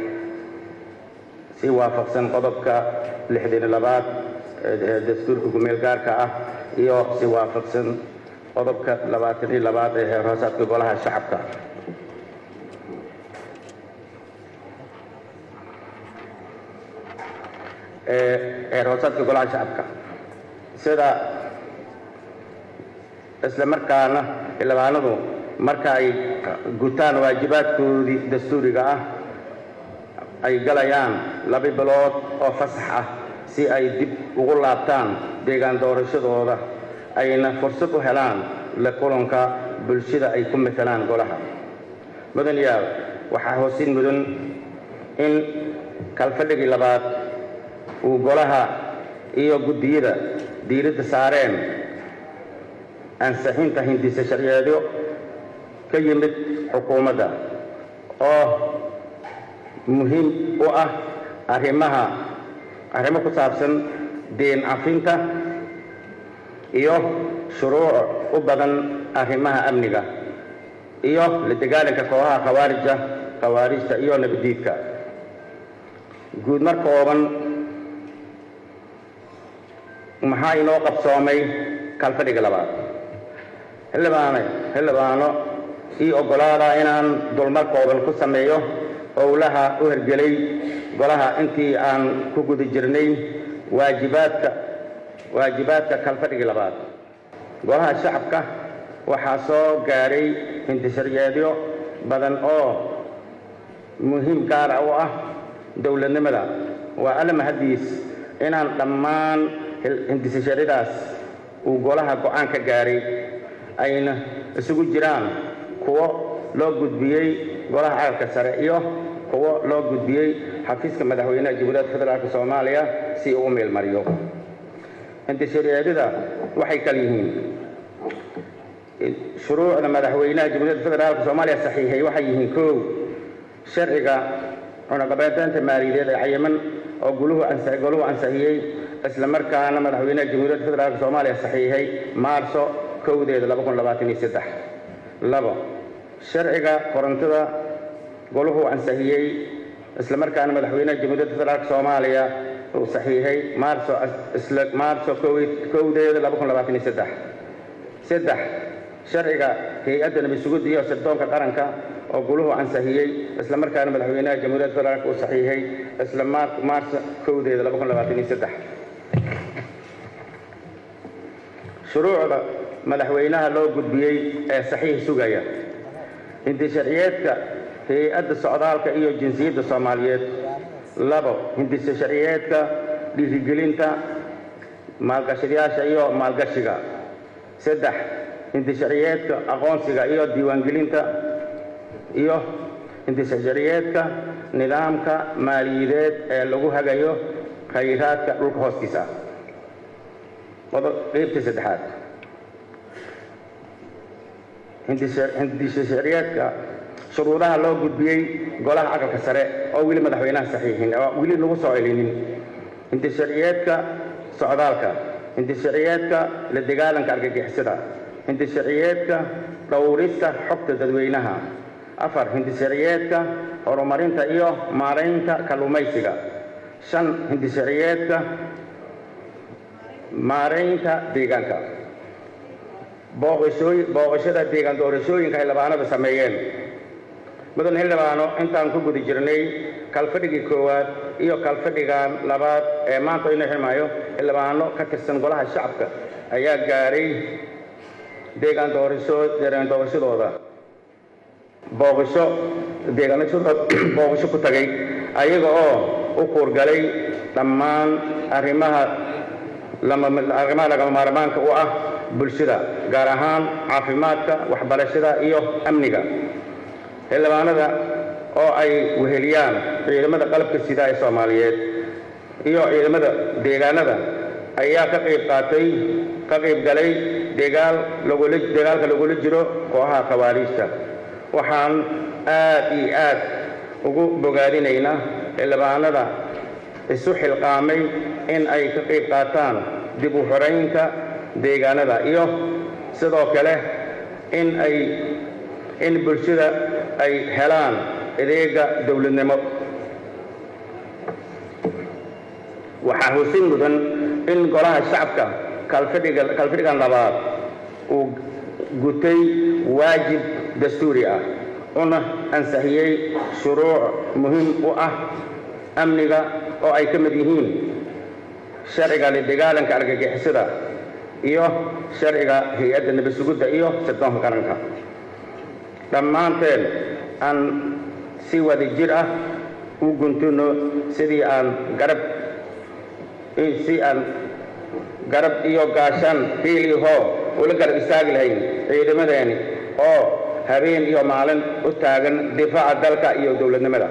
si waafaqsan qodobka lixdan iyo labaad ee dastuurka gumeel gaarka ah iyo si waafaqsan qodobka labaatan iyo labaad ee heer hoosaadka golaha shacabka ee heer hoosaadka golaha shacabka sida isla markaana xildhibaanadu marka ay gutaan waajibaadkoodii dastuuriga ah ay galayaan laba bilood oo fasax ah si ay dib ugu laabtaan deegaan doorashadooda ayna fursad u helaan la kulanka bulshada ay ku matalaan golaha mudan yaal waxaa hoosin mudan in kalfadhigii labaad uu golaha iyo guddiyada diiradda saareen ansixinta hindisa sharciyeedyo ka yimid xukuumadda oo muhiim u ah arrimaha arrimo ku saabsan deen cafinta iyo shuruuc u badan arrimaha amniga iyo la dagaalanka kooxaha khawaarija khawaarijta iyo nabadiidka guud mar kooban maxaa inoo qabsoomay kalfadhiga labaad xildhibaane xildhibaano ii oggolaada inaan dulmar kooban ku sameeyo howlaha u hergelay golaha intii aan ku guda jirnay waajibaadka waajibaadka kalfadhigii labaad golaha shacabka waxaa soo gaadhay hindisharyeedyo badan oo muhiim gaara u ah dowladnimada waa alla mahadiis inaan dhammaan hindisasharyadaas uu golaha go'aan ka gaaray ayna isugu jiraan kuwo loo gudbiyey golaha caalamka sare iyo kuwo loo gudbiyey xafiiska madaxweynaha jamhuuriyadda federaalk soomaaliya si uu u meelmariyo hindisharyaadyada waxay kal yihiin shuruucda madaxweynaha jamhuuriyadda federaalk soomaaliya saxiixay waxay yihiin kow sharciga cunaqabateynta maaliyadeed ee cayiman oo guluhu goluhu ansixiyey isla markaana madaxweynaha jamhuuriyadda federaalk soomaaliya saxiixay maarso kowdeeda labo sharciga korontada goluhu ansixiyey isla markaana madaxweynaha jamhuuriyadda federaalk soomaaliya uu saxiixay maarso isla maarso kowdeeda saddex sharciga hay-adda nabad-sugidda iyo sirdoonka qaranka oo guluhu ansixiyey isla markaana madaxweynaha jamhuuriyadda federaalk uu saxiixay isla maarso kowdeeda shuruucda madaxweynaha loo gudbiyey ee saxiix sugaya hindisharciyeedka hay-adda socdaalka iyo jinsiyadda soomaaliyeed labo hindisa sharciyeedka dhiirigelinta maalgashadayaasha iyo maalgashiga saddex hindisharciyeedka aqoonsiga iyo diiwaangelinta iyo hindisharciyeedka nidaamka maaliyadeed ee lagu hagayo khayraadka dhulka hoostiisa qeybta saddexaad hindisharciyeedka shuruudaha loo gudbiyey golaha aqalka sare oo weli madaxweynaha saxiixin oo weli lagu soo celinin hindisharciyeedka socdaalka hindisharciyeedka la dagaalanka argagixisada hindisharciyeedka dhowrista xogta dadweynaha afar hindisharciyeedka horumarinta iyo maaraynta kalluumaysiga shan hindisharciyeedka maaraynta deegaanka booqashada deegaan doorashooyinka xildhibaanada sameeyeen mudan xildhibaano intaan ku guda jirnay kalfadhigii koowaad iyo kalfadhigan labaad ee maanta inoo xirmaayo xildhibaano ka tirsan golaha shacabka ayaa gaaray deegaan deegaan doorashadooda booqasho deegaanashadooda booqasho ku tagay ayaga oo u kuurgalay dhammaan arrimaha arrimaha lagama maarmaanka u ah bulshada gaar ahaan caafimaadka waxbarashada iyo amniga xildhibaanada oo ay weheliyaan ciidamada qalabka sida ee soomaaliyeed iyo ciidamada deegaanada ayaa ka qayb qaatay ka qayb galay degaal lagula dagaalka lagula jiro kooxaha khawaariijta waxaan aad iyo aad ugu bogaadinaynaa xildhibaanada isu xilqaamay in ay ka qayb qaataan dib u xoraynta deegaanada iyo sidoo kale in ay in bulshada ay helaan adeega dowladnimo waxaa husin mudan in golaha shacabka kalfadhiga kalfadhigan labaad uu gutay waajib dastuuri ah una ansixiyey shuruuc muhiim u ah amniga oo ay ka mid yihiin sharciga lidagaalanka argagixisada iyo sharciga hay-adda nabasugidda iyo sirdoonka qaranka dhammaanteen aan si wada jir ah u guntuno sidii aan garab si aan garab iyo gaashaan hiil iyo hoo ula garab istaagi lahayn ciidamadeeni oo habeen iyo maalin u taagan difaaca dalka iyo dowladnimada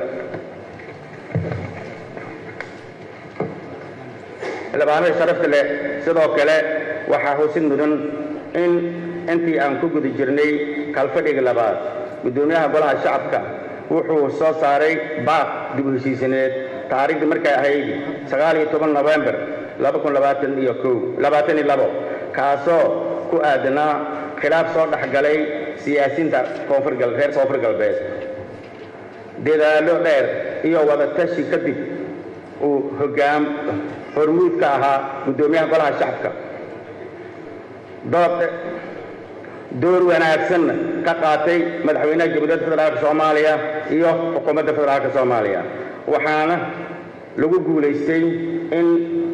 xildhibaanada sharafta leh sidoo kale waxaa xusid mudan in intii aan ku guda jirnay kalfadhiga labaad guddoomiyaha golaha shacabka wuxuu soo saaray baaq dib u heshiisineed taariikhdii markay ahayd sagaal iyo toban nofembar laba kun labaatan iyo kow labaatan iyo labo kaasoo ku aadanaa khilaaf soo dhex galay siyaasiinta koonfur gal reer koonfur galbeed dadaallo dheer iyo wadatashi kadib uu hoggaam hormuud ka ahaa guddoomiyaha golaha shacabka dood door wanaagsanna ka qaatay madaxweynaha jamhuuriyadda federaalka soomaaliya iyo xukuumadda federaalka soomaaliya waxaana lagu guulaystay in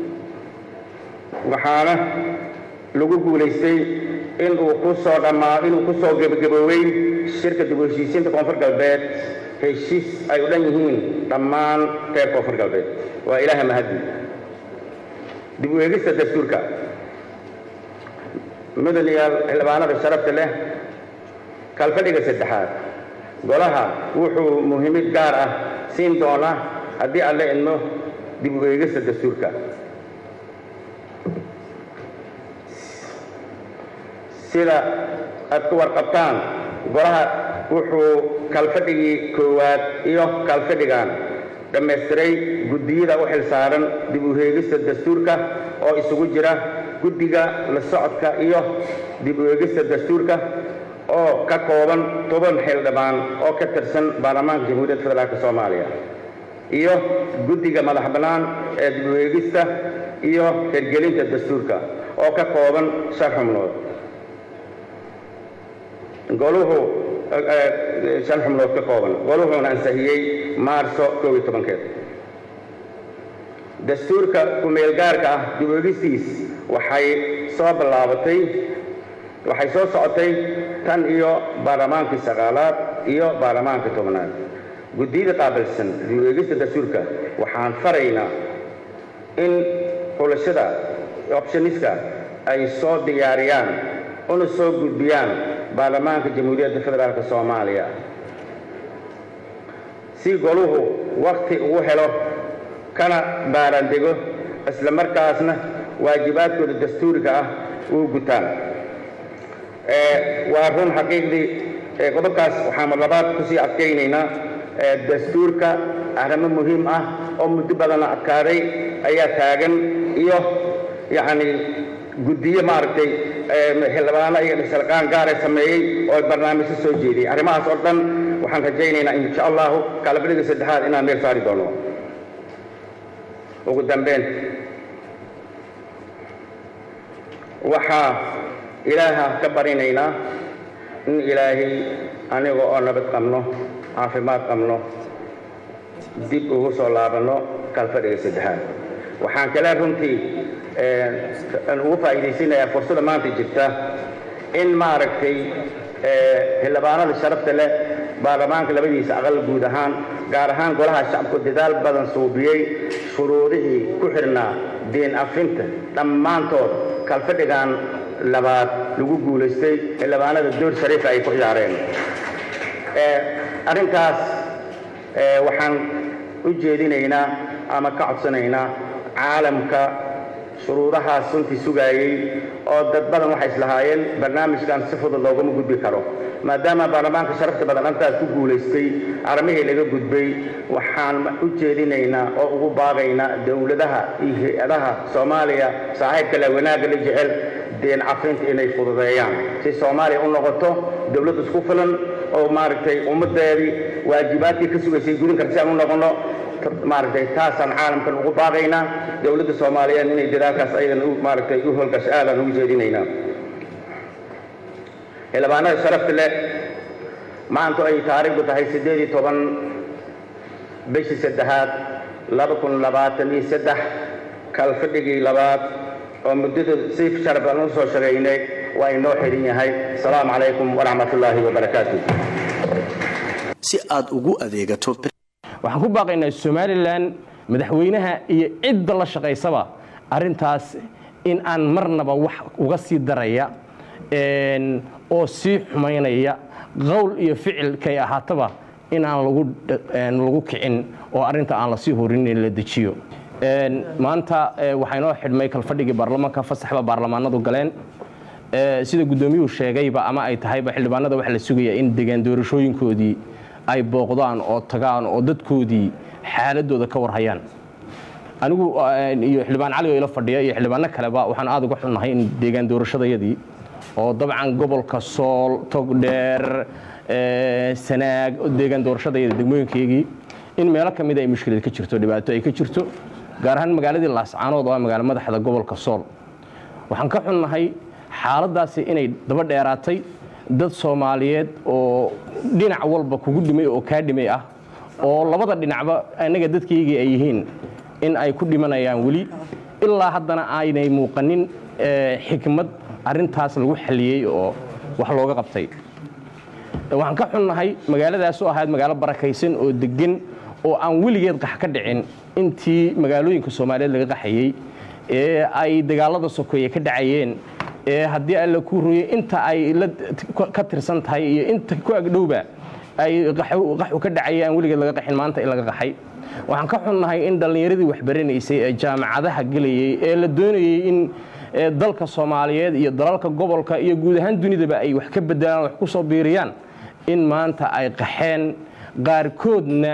waxaana lagu guulaystay inuu ku soo dhammaa inuu ku soo gebagaboowey shirka dib u heshiisiinta koonfur galbeed heshiis ay u dhan yihiin dhammaan reer koonfur galbeed waa ilaaha mahadi dib u eegista dastuurka mudanayaal xildhibaanada sharafta leh kalfadhiga saddexaad golaha wuxuu muhiimid gaar ah siin doonaa haddii aan la idmo dib u eegista dastuurka sida aad ku warqabtaan golaha wuxuu kalfadhigii koowaad iyo kalfadhigan dhammaystiray guddiyada u xilsaaran dib u heegista dastuurka oo isugu jira guddiga la socodka iyo dib u eegista dastuurka oo ka kooban toban xildhibaan oo ka tirsan baarlamaanka jamhuuriyadda federaalk soomaaliya iyo guddiga madax bannaan ee dib u eegista iyo hirgelinta dastuurka oo ka kooban shan xubnood goluhu shan xubnood ka kooban goluhuuna ansixiyey maarso koob iyo tobankeed dastuurka ku-meelgaarka ah dib eegistiis waxay soo bilaabatay waxay soo socotay tan iyo baarlamaankii sagaalaad iyo baarlamaankii tobnaad guddiyada qaabilsan dib eegista dastuurka waxaan faraynaa in xulashada opshoniska ay soo diyaariyaan una soo gudbiyaan baarlamaanka jamhuuriyadda federaalk soomaaliya si goluhu wakti ugu helo kana baarandego isla markaasna waajibaadkooda dastuuriga ah uu gutaan waa run xaqiiqdii qodobkaas waxaan labaad kusii adkaynaynaa dastuurka arrimo muhiim ah oo muddo badanna adkaaday ayaa taagan iyo yacni guddiyo maaragtay xildhibaano iyo dhisarqaan gaara sameeyey oo barnaamijyo soo jeediyey arrimahaas oo dhan waxaan rajaynaynaa insha allahu kalabadiga saddexaad inaan meel saari doono ugu dambeyn waxaa ilaaha ka barinaynaa in ilaahay aniga oo nabad qabno caafimaad qabno dib ugu soo laabanno kalfadhiga saddexaad waxaan kale runtii ugu faa'iidaysanayaa fursada maanta jirta in maaragtay xildhibaanada sharafta leh baarlamaanka labadiisa aqal guud ahaan gaar ahaan golaha shacabku dadaal badan suubiyey shuruudihii ku xidhnaa deen afinta dhammaantood kalfadhigan labaad lagu guulaystay xildhibaanada door shariifa ay ku ciyaareen arrintaas waxaan u jeedinaynaa ama ka codsanaynaa caalamka shuruudahaas runtii sugaayey oo dad badan waxay islahaayeen barnaamijkan si fudud loogama gudbi karo maadaama baarlamaanka sharafta badan arrintaas ku guulaystay arrimihii laga gudbay waxaan u jeedinaynaa oo ugu baaqaynaa dowladaha iyo hay-adaha soomaaliya saaxiibka le wanaagga la jecel deen cafinta inay fududeeyaan si soomaaliya u noqoto dowlad isku filan oo maaragtay ummaddeedii waajibaadkii ka sugaysay gudin karta si aan u noqono maaragtay taasaan caalamkan ugu baaqaynaa dowladda soomaaliyeed inay dadaalkaas ayadan maaragtay u howlgasho aadaan ugu jeedinaynaa xildhibaanada sharafta leh maantu ay taariikhdu tahay siddeed iyo toban bishii saddexaad laba kun labaatan iyo saddex kalfadhigii labaad oo muddadu si sharaf aan u soo shaqaynay waa inoo xidhan yahay asalaamu calaykum waraxmatullaahi wabarakaatu si aad ugu adeegato waxaan ku baaqaynaa somalilan madaxweynaha iyo cidda la shaqaysaba arrintaas in aan marnaba wax uga sii daraya oo sii xumaynaya qowl iyo ficilkay ahaataba in aan lagu kicin oo arrinta aan lasii horin in la dejiyo maanta waxaa inoo xidhmay kalfadhigii baarlamaanka fasaxba baarlamaanadu galeen sida guddoomiyuhu sheegayba ama ay tahayba xildhibaanada waxaa la sugayaa in degaan doorashooyinkoodii ay booqdaan oo tagaan oo dadkoodii xaaladooda ka warhayaan anigu iyo xildhibaan cali oo ila fadhiya iyo xildhibaano kaleba waxaan aad uga xunnahay in deegaan doorashadayadii oo dabcan gobolka sool togdheer sanaag deegaan doorashadayada degmooyinkaygii in meelo ka mida ay mushkilad ka jirto dhibaato ay ka jirto gaar ahaan magaaladii laascaanood oo ah magaalo madaxda gobolka sool waxaan ka xunnahay xaaladaasi inay daba dheeraatay dad soomaaliyeed oo dhinac walba kugu dhimay oo kaa dhimay ah oo labada dhinacba annaga dadkaygii ay yihiin in ay ku dhimanayaan weli ilaa haddana aynay muuqanin xikmad arrintaas lagu xalliyey oo wax looga qabtay waxaan ka xunnahay magaaladaas oo ahayd magaalo barakaysan oo deggan oo aan weligeed qax ka dhicin intii magaalooyinka soomaaliyeed laga qaxayey ee ay dagaalada sokeeye ka dhacayeen ee haddii alla ku royey inta ay ka tirsan tahay iyo inta ku agdhowba ay qaxu ka dhacayay aan weligeed laga qaxin maanta in laga qaxay waxaan ka xunnahay in dhallinyaradii waxbaranaysay ee jaamacadaha gelayey ee la doonayey in dalka soomaaliyeed iyo dalalka gobolka iyo guud ahaan dunidaba ay wax ka bedelaan wax ku soo biiriyaan in maanta ay qaxeen qaarkoodna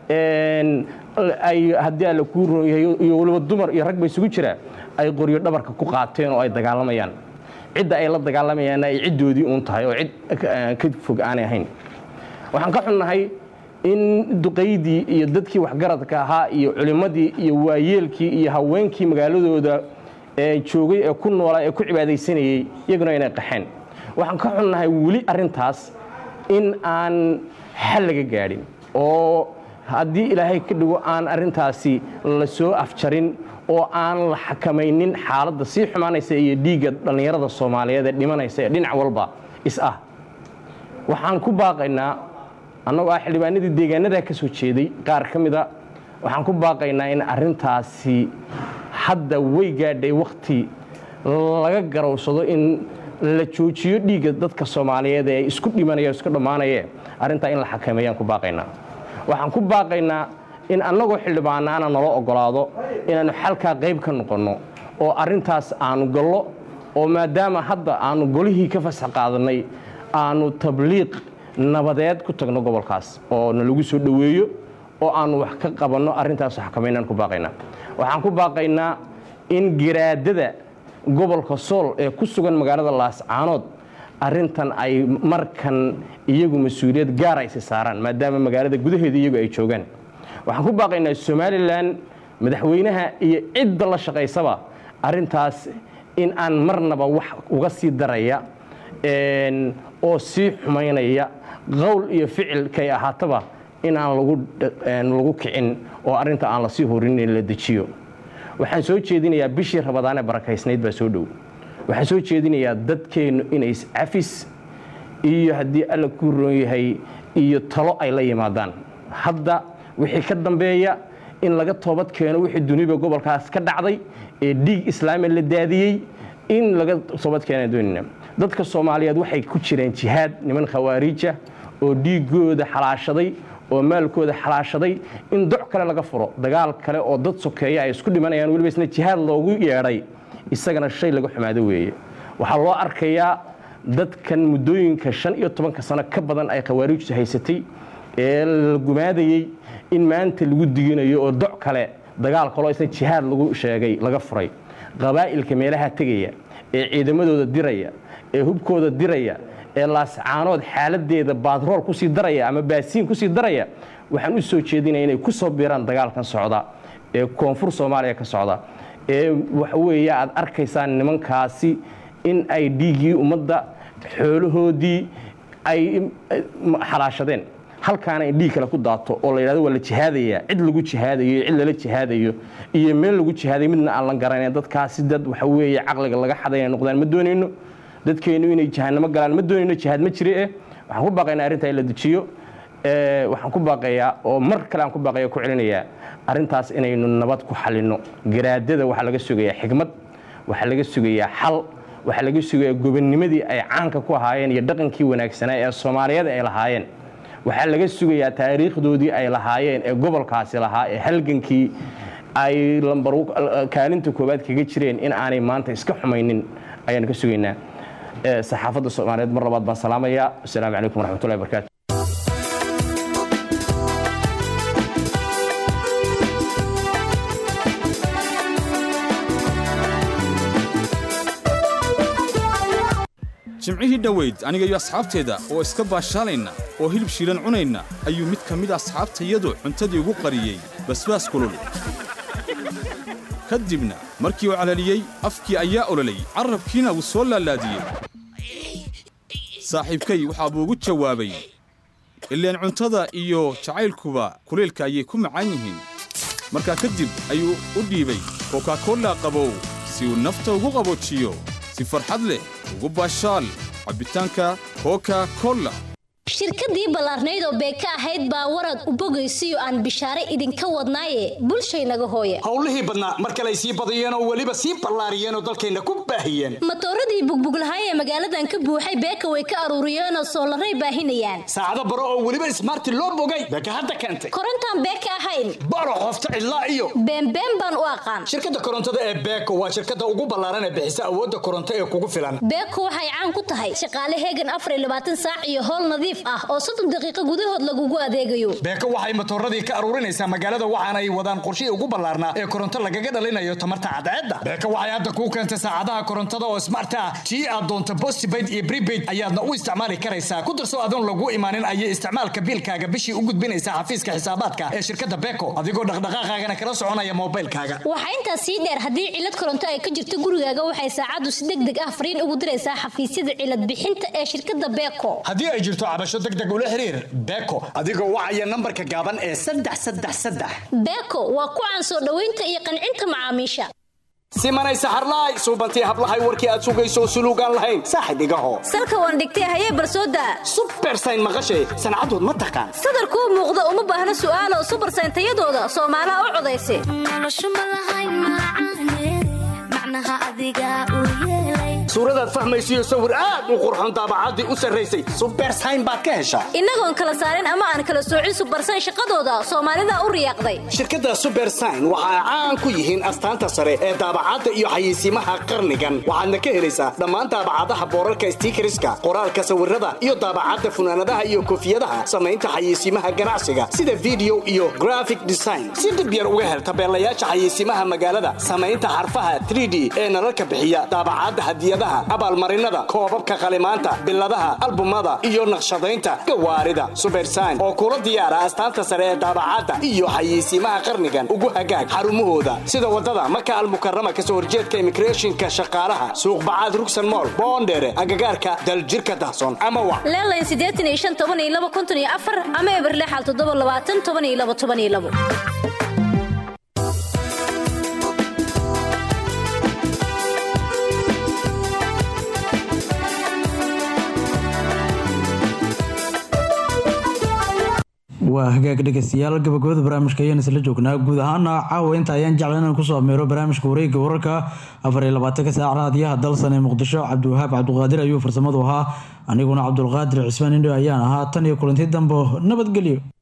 ay haddii alla kuu roonyahay iyo weliba dumar iyo rag ba isugu jira ay qoryo dhabarka ku qaateen oo ay dagaalamayaan cidda ay la dagaalamayaan ay ciddoodii uun tahay oo cid ka fog aanay ahayn waxaan ka xunnahay in duqaydii iyo dadkii waxgaradka ahaa iyo culimmadii iyo waayeelkii iyo haweenkii magaaladooda joogay ee ku noolaa ee ku cibaadaysanayey iyaguna inay qaxeen waxaan ka xunnahay weli arrintaas in aan xal laga gaadhin oo haddii ilaahay ka dhigo aan arrintaasi la soo afjarin oo aan la xakamaynin xaaladda sii xumaanaysa iyo dhiigga dhallinyarada soomaaliyeed ee dhimanaysa ee dhinac walba is ah waxaan ku baaqaynaa annagoo ah xildhibaanadii deegaanadaa ka soo jeeday qaar ka mida waxaan ku baaqaynaa in arrintaasi hadda way gaadhay wakhti laga garowsado in la joojiyo dhiigga dadka soomaaliyeed ee isku dhimanaya isku dhammaanayee arrintaa in la xakameeyaan ku baaqaynaa waxaan ku baaqaynaa in annagoo xildhibaanaana nala ogolaado inaannu xalkaa qayb ka noqonno oo arrintaas aanu gallo oo maadaama hadda aanu golihii ka fasax qaadannay aanu tabliiq nabadeed ku tagno gobolkaas oo nalagu soo dhoweeyo oo aanu wax ka qabanno arrintaas xakamaynaan ku baaqaynaa waxaan ku baaqaynaa in garaadada gobolka sool ee ku sugan magaalada laascaanood arrintan ay markan iyagu mas-uuliyad gaara aysi saaraan maadaama magaalada gudaheeda iyagu ay joogaan waxaan ku baaqaynaa somalilan madaxweynaha iyo cidda la shaqaysaba arrintaas in aan marnaba wax uga sii daraya oo sii xumaynaya qowl iyo ficilkay ahaataba in aan lagu kicin oo arrinta aan lasii horin in la dejiyo waxaan soo jeedinayaa bishii rabadaanee barakaysnayd baa soo dhow waxaan soo jeedinayaa dadkeennu inay iscafis iyo haddii alla ku roon yahay iyo talo ay la yimaadaan hadda wixii ka dambeeya in laga toobad keeno wixii duniba gobolkaas ka dhacday ee dhiig islaami la daadiyey in laga toobad keena doonina dadka soomaaliyeed waxay ku jireen jihaad niman khawaariija oo dhiigooda xalaashaday oo maalkooda xalaashaday in doc kale laga furo dagaal kale oo dad sokeeya ay isku dhimanayaan weliba isna jihaad loogu yeedhay isagana shay laga xumaado weeye waxaa loo arkayaa dadkan muddooyinka shan iyo tobanka sano ka badan ay khawaariijtu haysatay ee la gumaadayey in maanta lagu diginayo oo doc kale dagaal kaloo isna jihaad lagu sheegay laga furay qabaa'ilka meelaha tegaya ee ciidamadooda diraya ee hubkooda diraya ee laascaanood xaaladeeda baadrool kusii daraya ama baasiin kusii daraya waxaan u soo jeedinaya inay ku soo biiraan dagaalkan socda ee koonfur soomaaliya ka socda ee waxaweeye aad arkaysaan nimankaasi in ay dhiiggii ummadda xoolahoodii ay xalaashadeen halkaana in dhiig kale ku daato oo la yidhahdo waa la jihaadayaa cid lagu jihaadayo iyo cid lala jihaadayo iyo meel lagu jihaadayo midna aan la garanayn dadkaasi dad waxa weeye caqliga laga xaday inay noqdaan ma doonayno dadkeennu inay jahanamo galaan ma doonayno jihaad ma jire eh waxaan ku baaqaynaa arrintaa in la dejiyo waxaan ku baaqayaa oo mar kale aan ku baaqaya ku celinayaa arrintaas inaynu nabad ku xalinno garaadada waxaa laga sugayaa xigmad waxaa laga sugayaa xal waxaa laga sugayaa gobonnimadii ay caanka ku ahaayeen iyo dhaqankii wanaagsanaa ee soomaaliyeed ay lahaayeen waxaa laga sugayaa taariikhdoodii ay lahaayeen ee gobolkaasi lahaa ee halgankii ay lambar kaalinta koowaad kaga jireen in aanay maanta iska xumaynin ayaan ka sugaynaa saxaafadda soomaaliyeed mar labaad baan salaamayaa asalaamu calaykum waraxmatullahi barakaatu jimcihii dhoweyd aniga iyo asxaabteeda oo iska baashaalayna oo hilib shiilan cunayna ayuu mid ka mid asxaabtayadu cuntadii ugu qariyey basbaas kulul ka dibna markii uu calaliyey afkii ayaa ololay carrabkiina wuu soo laalaadiyey saaxiibkay waxaa buu ugu jawaabay ileen cuntada iyo jacaylkuba kulaylka ayay ku macaan yihiin markaa kadib ayuu u dhiibay kokakolla qabow si uu nafta ugu qaboojiyo si farxad leh ugu baashaal cabbitaanka koka kolla shirkadii ballaarnayd oo beeka ahayd baa warad u bogaysiyo aan bishaare idinka wadnaaye bulshaynaga hooye howlihii badnaa mar kale ay sii badiyeen oo weliba sii ballaariyeen oo dalkayna ku baahiyeen matooradii bugbuglahay ee magaaladan ka buuxay beeka way ka aruuriyeenoo soolaray baahinayaan saacado baro oo weliba ismaarti loo bogay beeka hadda keentay korontaan beeka ahayn baro qofta cidlaa iyo beenbeen baan u aqaan shirkadda korontada ee beeko waa shirkadda ugu ballaaran ee bixisa awoodda koronto ee kugu filan beeko waxay caan ku tahay shaqaale heegan afar iyo labaatan saac iyo howl nadiif ah oo soddon daqiiqo gudahood lagugu adeegayo beeko waxay matooradii ka aruurinaysaa magaalada waxaana ay wadaan qorshihii ugu ballaarnaa ee koronto lagaga dhalinayo tamarta cadceedda beeko waxay hadda kuu keentay saacadaha korontada oo smart ah tii aad doonto postpaid iyo prepaid ayaadna u isticmaali karaysaa ku darso adoon lagu imaanin ayay isticmaalka biilkaaga bishii u gudbinaysaa xafiiska xisaabaadka ee shirkadda beeko adigoo dhaqdhaqaaqaagana kala soconaya moobilkaaga waxaa intaas sii dheer haddii cilad koronto ay ka jirto gurigaaga waxay saacaddu si deg deg ah fariin ugu diraysaa xafiisyada cilad bixinta ee shirkadda beeko haddii ay jirto cabasho degdeg ula xiriir beeko adigoo wacaya nambarka gaaban ee saddex saddex saddex beeko waa ku caan soo dhoweynta iyo qancinta macaamiisha simanay saxarlaay suubantii hablahay warkii aad sugayso suluugaan lahayn saaxib igaho salka waan dhigtay hayee barsooda subersayn maqashay sancadood ma taqaan sadarkuu muuqda uma baahna su'aalo subersayn tayadooda soomaalaha u codaysa suuradaad fahmaysiyo sawir aad u qurxon daabacaddii u sarraysay subersayn baad ka heshaa innagoon kala saarin ama aan kala soocin subersayn shaqadooda soomaalida u riyaaqday shirkadda subersayn waxa ay caan ku yihiin astaanta sare ee daabacadda iyo xayeysiimaha qarnigan waxaadna ka helaysaa dhammaan daabacadaha boorarka stiikariska qoraalka sawirada iyo daabacadda funaanadaha iyo koofiyadaha samaynta xayeysiimaha ganacsiga sida video iyo graphic design si dib yar uga hel tabeelayaasha xayeysiimaha magaalada samaynta xarfaha 3d ee nalalka bixiya daabacadda hadiyadaha abaalmarinada koobabka qalimaanta biladaha albumada iyo naqshadaynta gawaarida subersayn oo kula diyaara astaanta sare ee daabacadda iyo xayeysiimaha qarnigan ugu hagaag xarumahooda sida wadada maka almukarama kasoo horjeedka immigrationka shaqaalaha suuq bacaad rugsan mool boondheere agagaarka daljirka dahsoon ama wa leelayn siddeetan iyo shan toban iyo laba konton iyo afar ama eberlexal toddoba labaatan toban iyo laba toban iyo labo waa hagaag dhegeystayaal gabagabada barnaamijka ayaan isla joognaa guud ahaana caawa inta ayaan jeclan inaan kusoo ameero barnaamijka wareegga wararka afar iyo labaatanka saac raadiyaha dalsan ee muqdisho cabdiwahaab cabduqaadir ayuu farsamadu ahaa aniguna cabdulqaadir cismaan indho ayaan ahaa tan iyo kulanti dambo nabadgelyo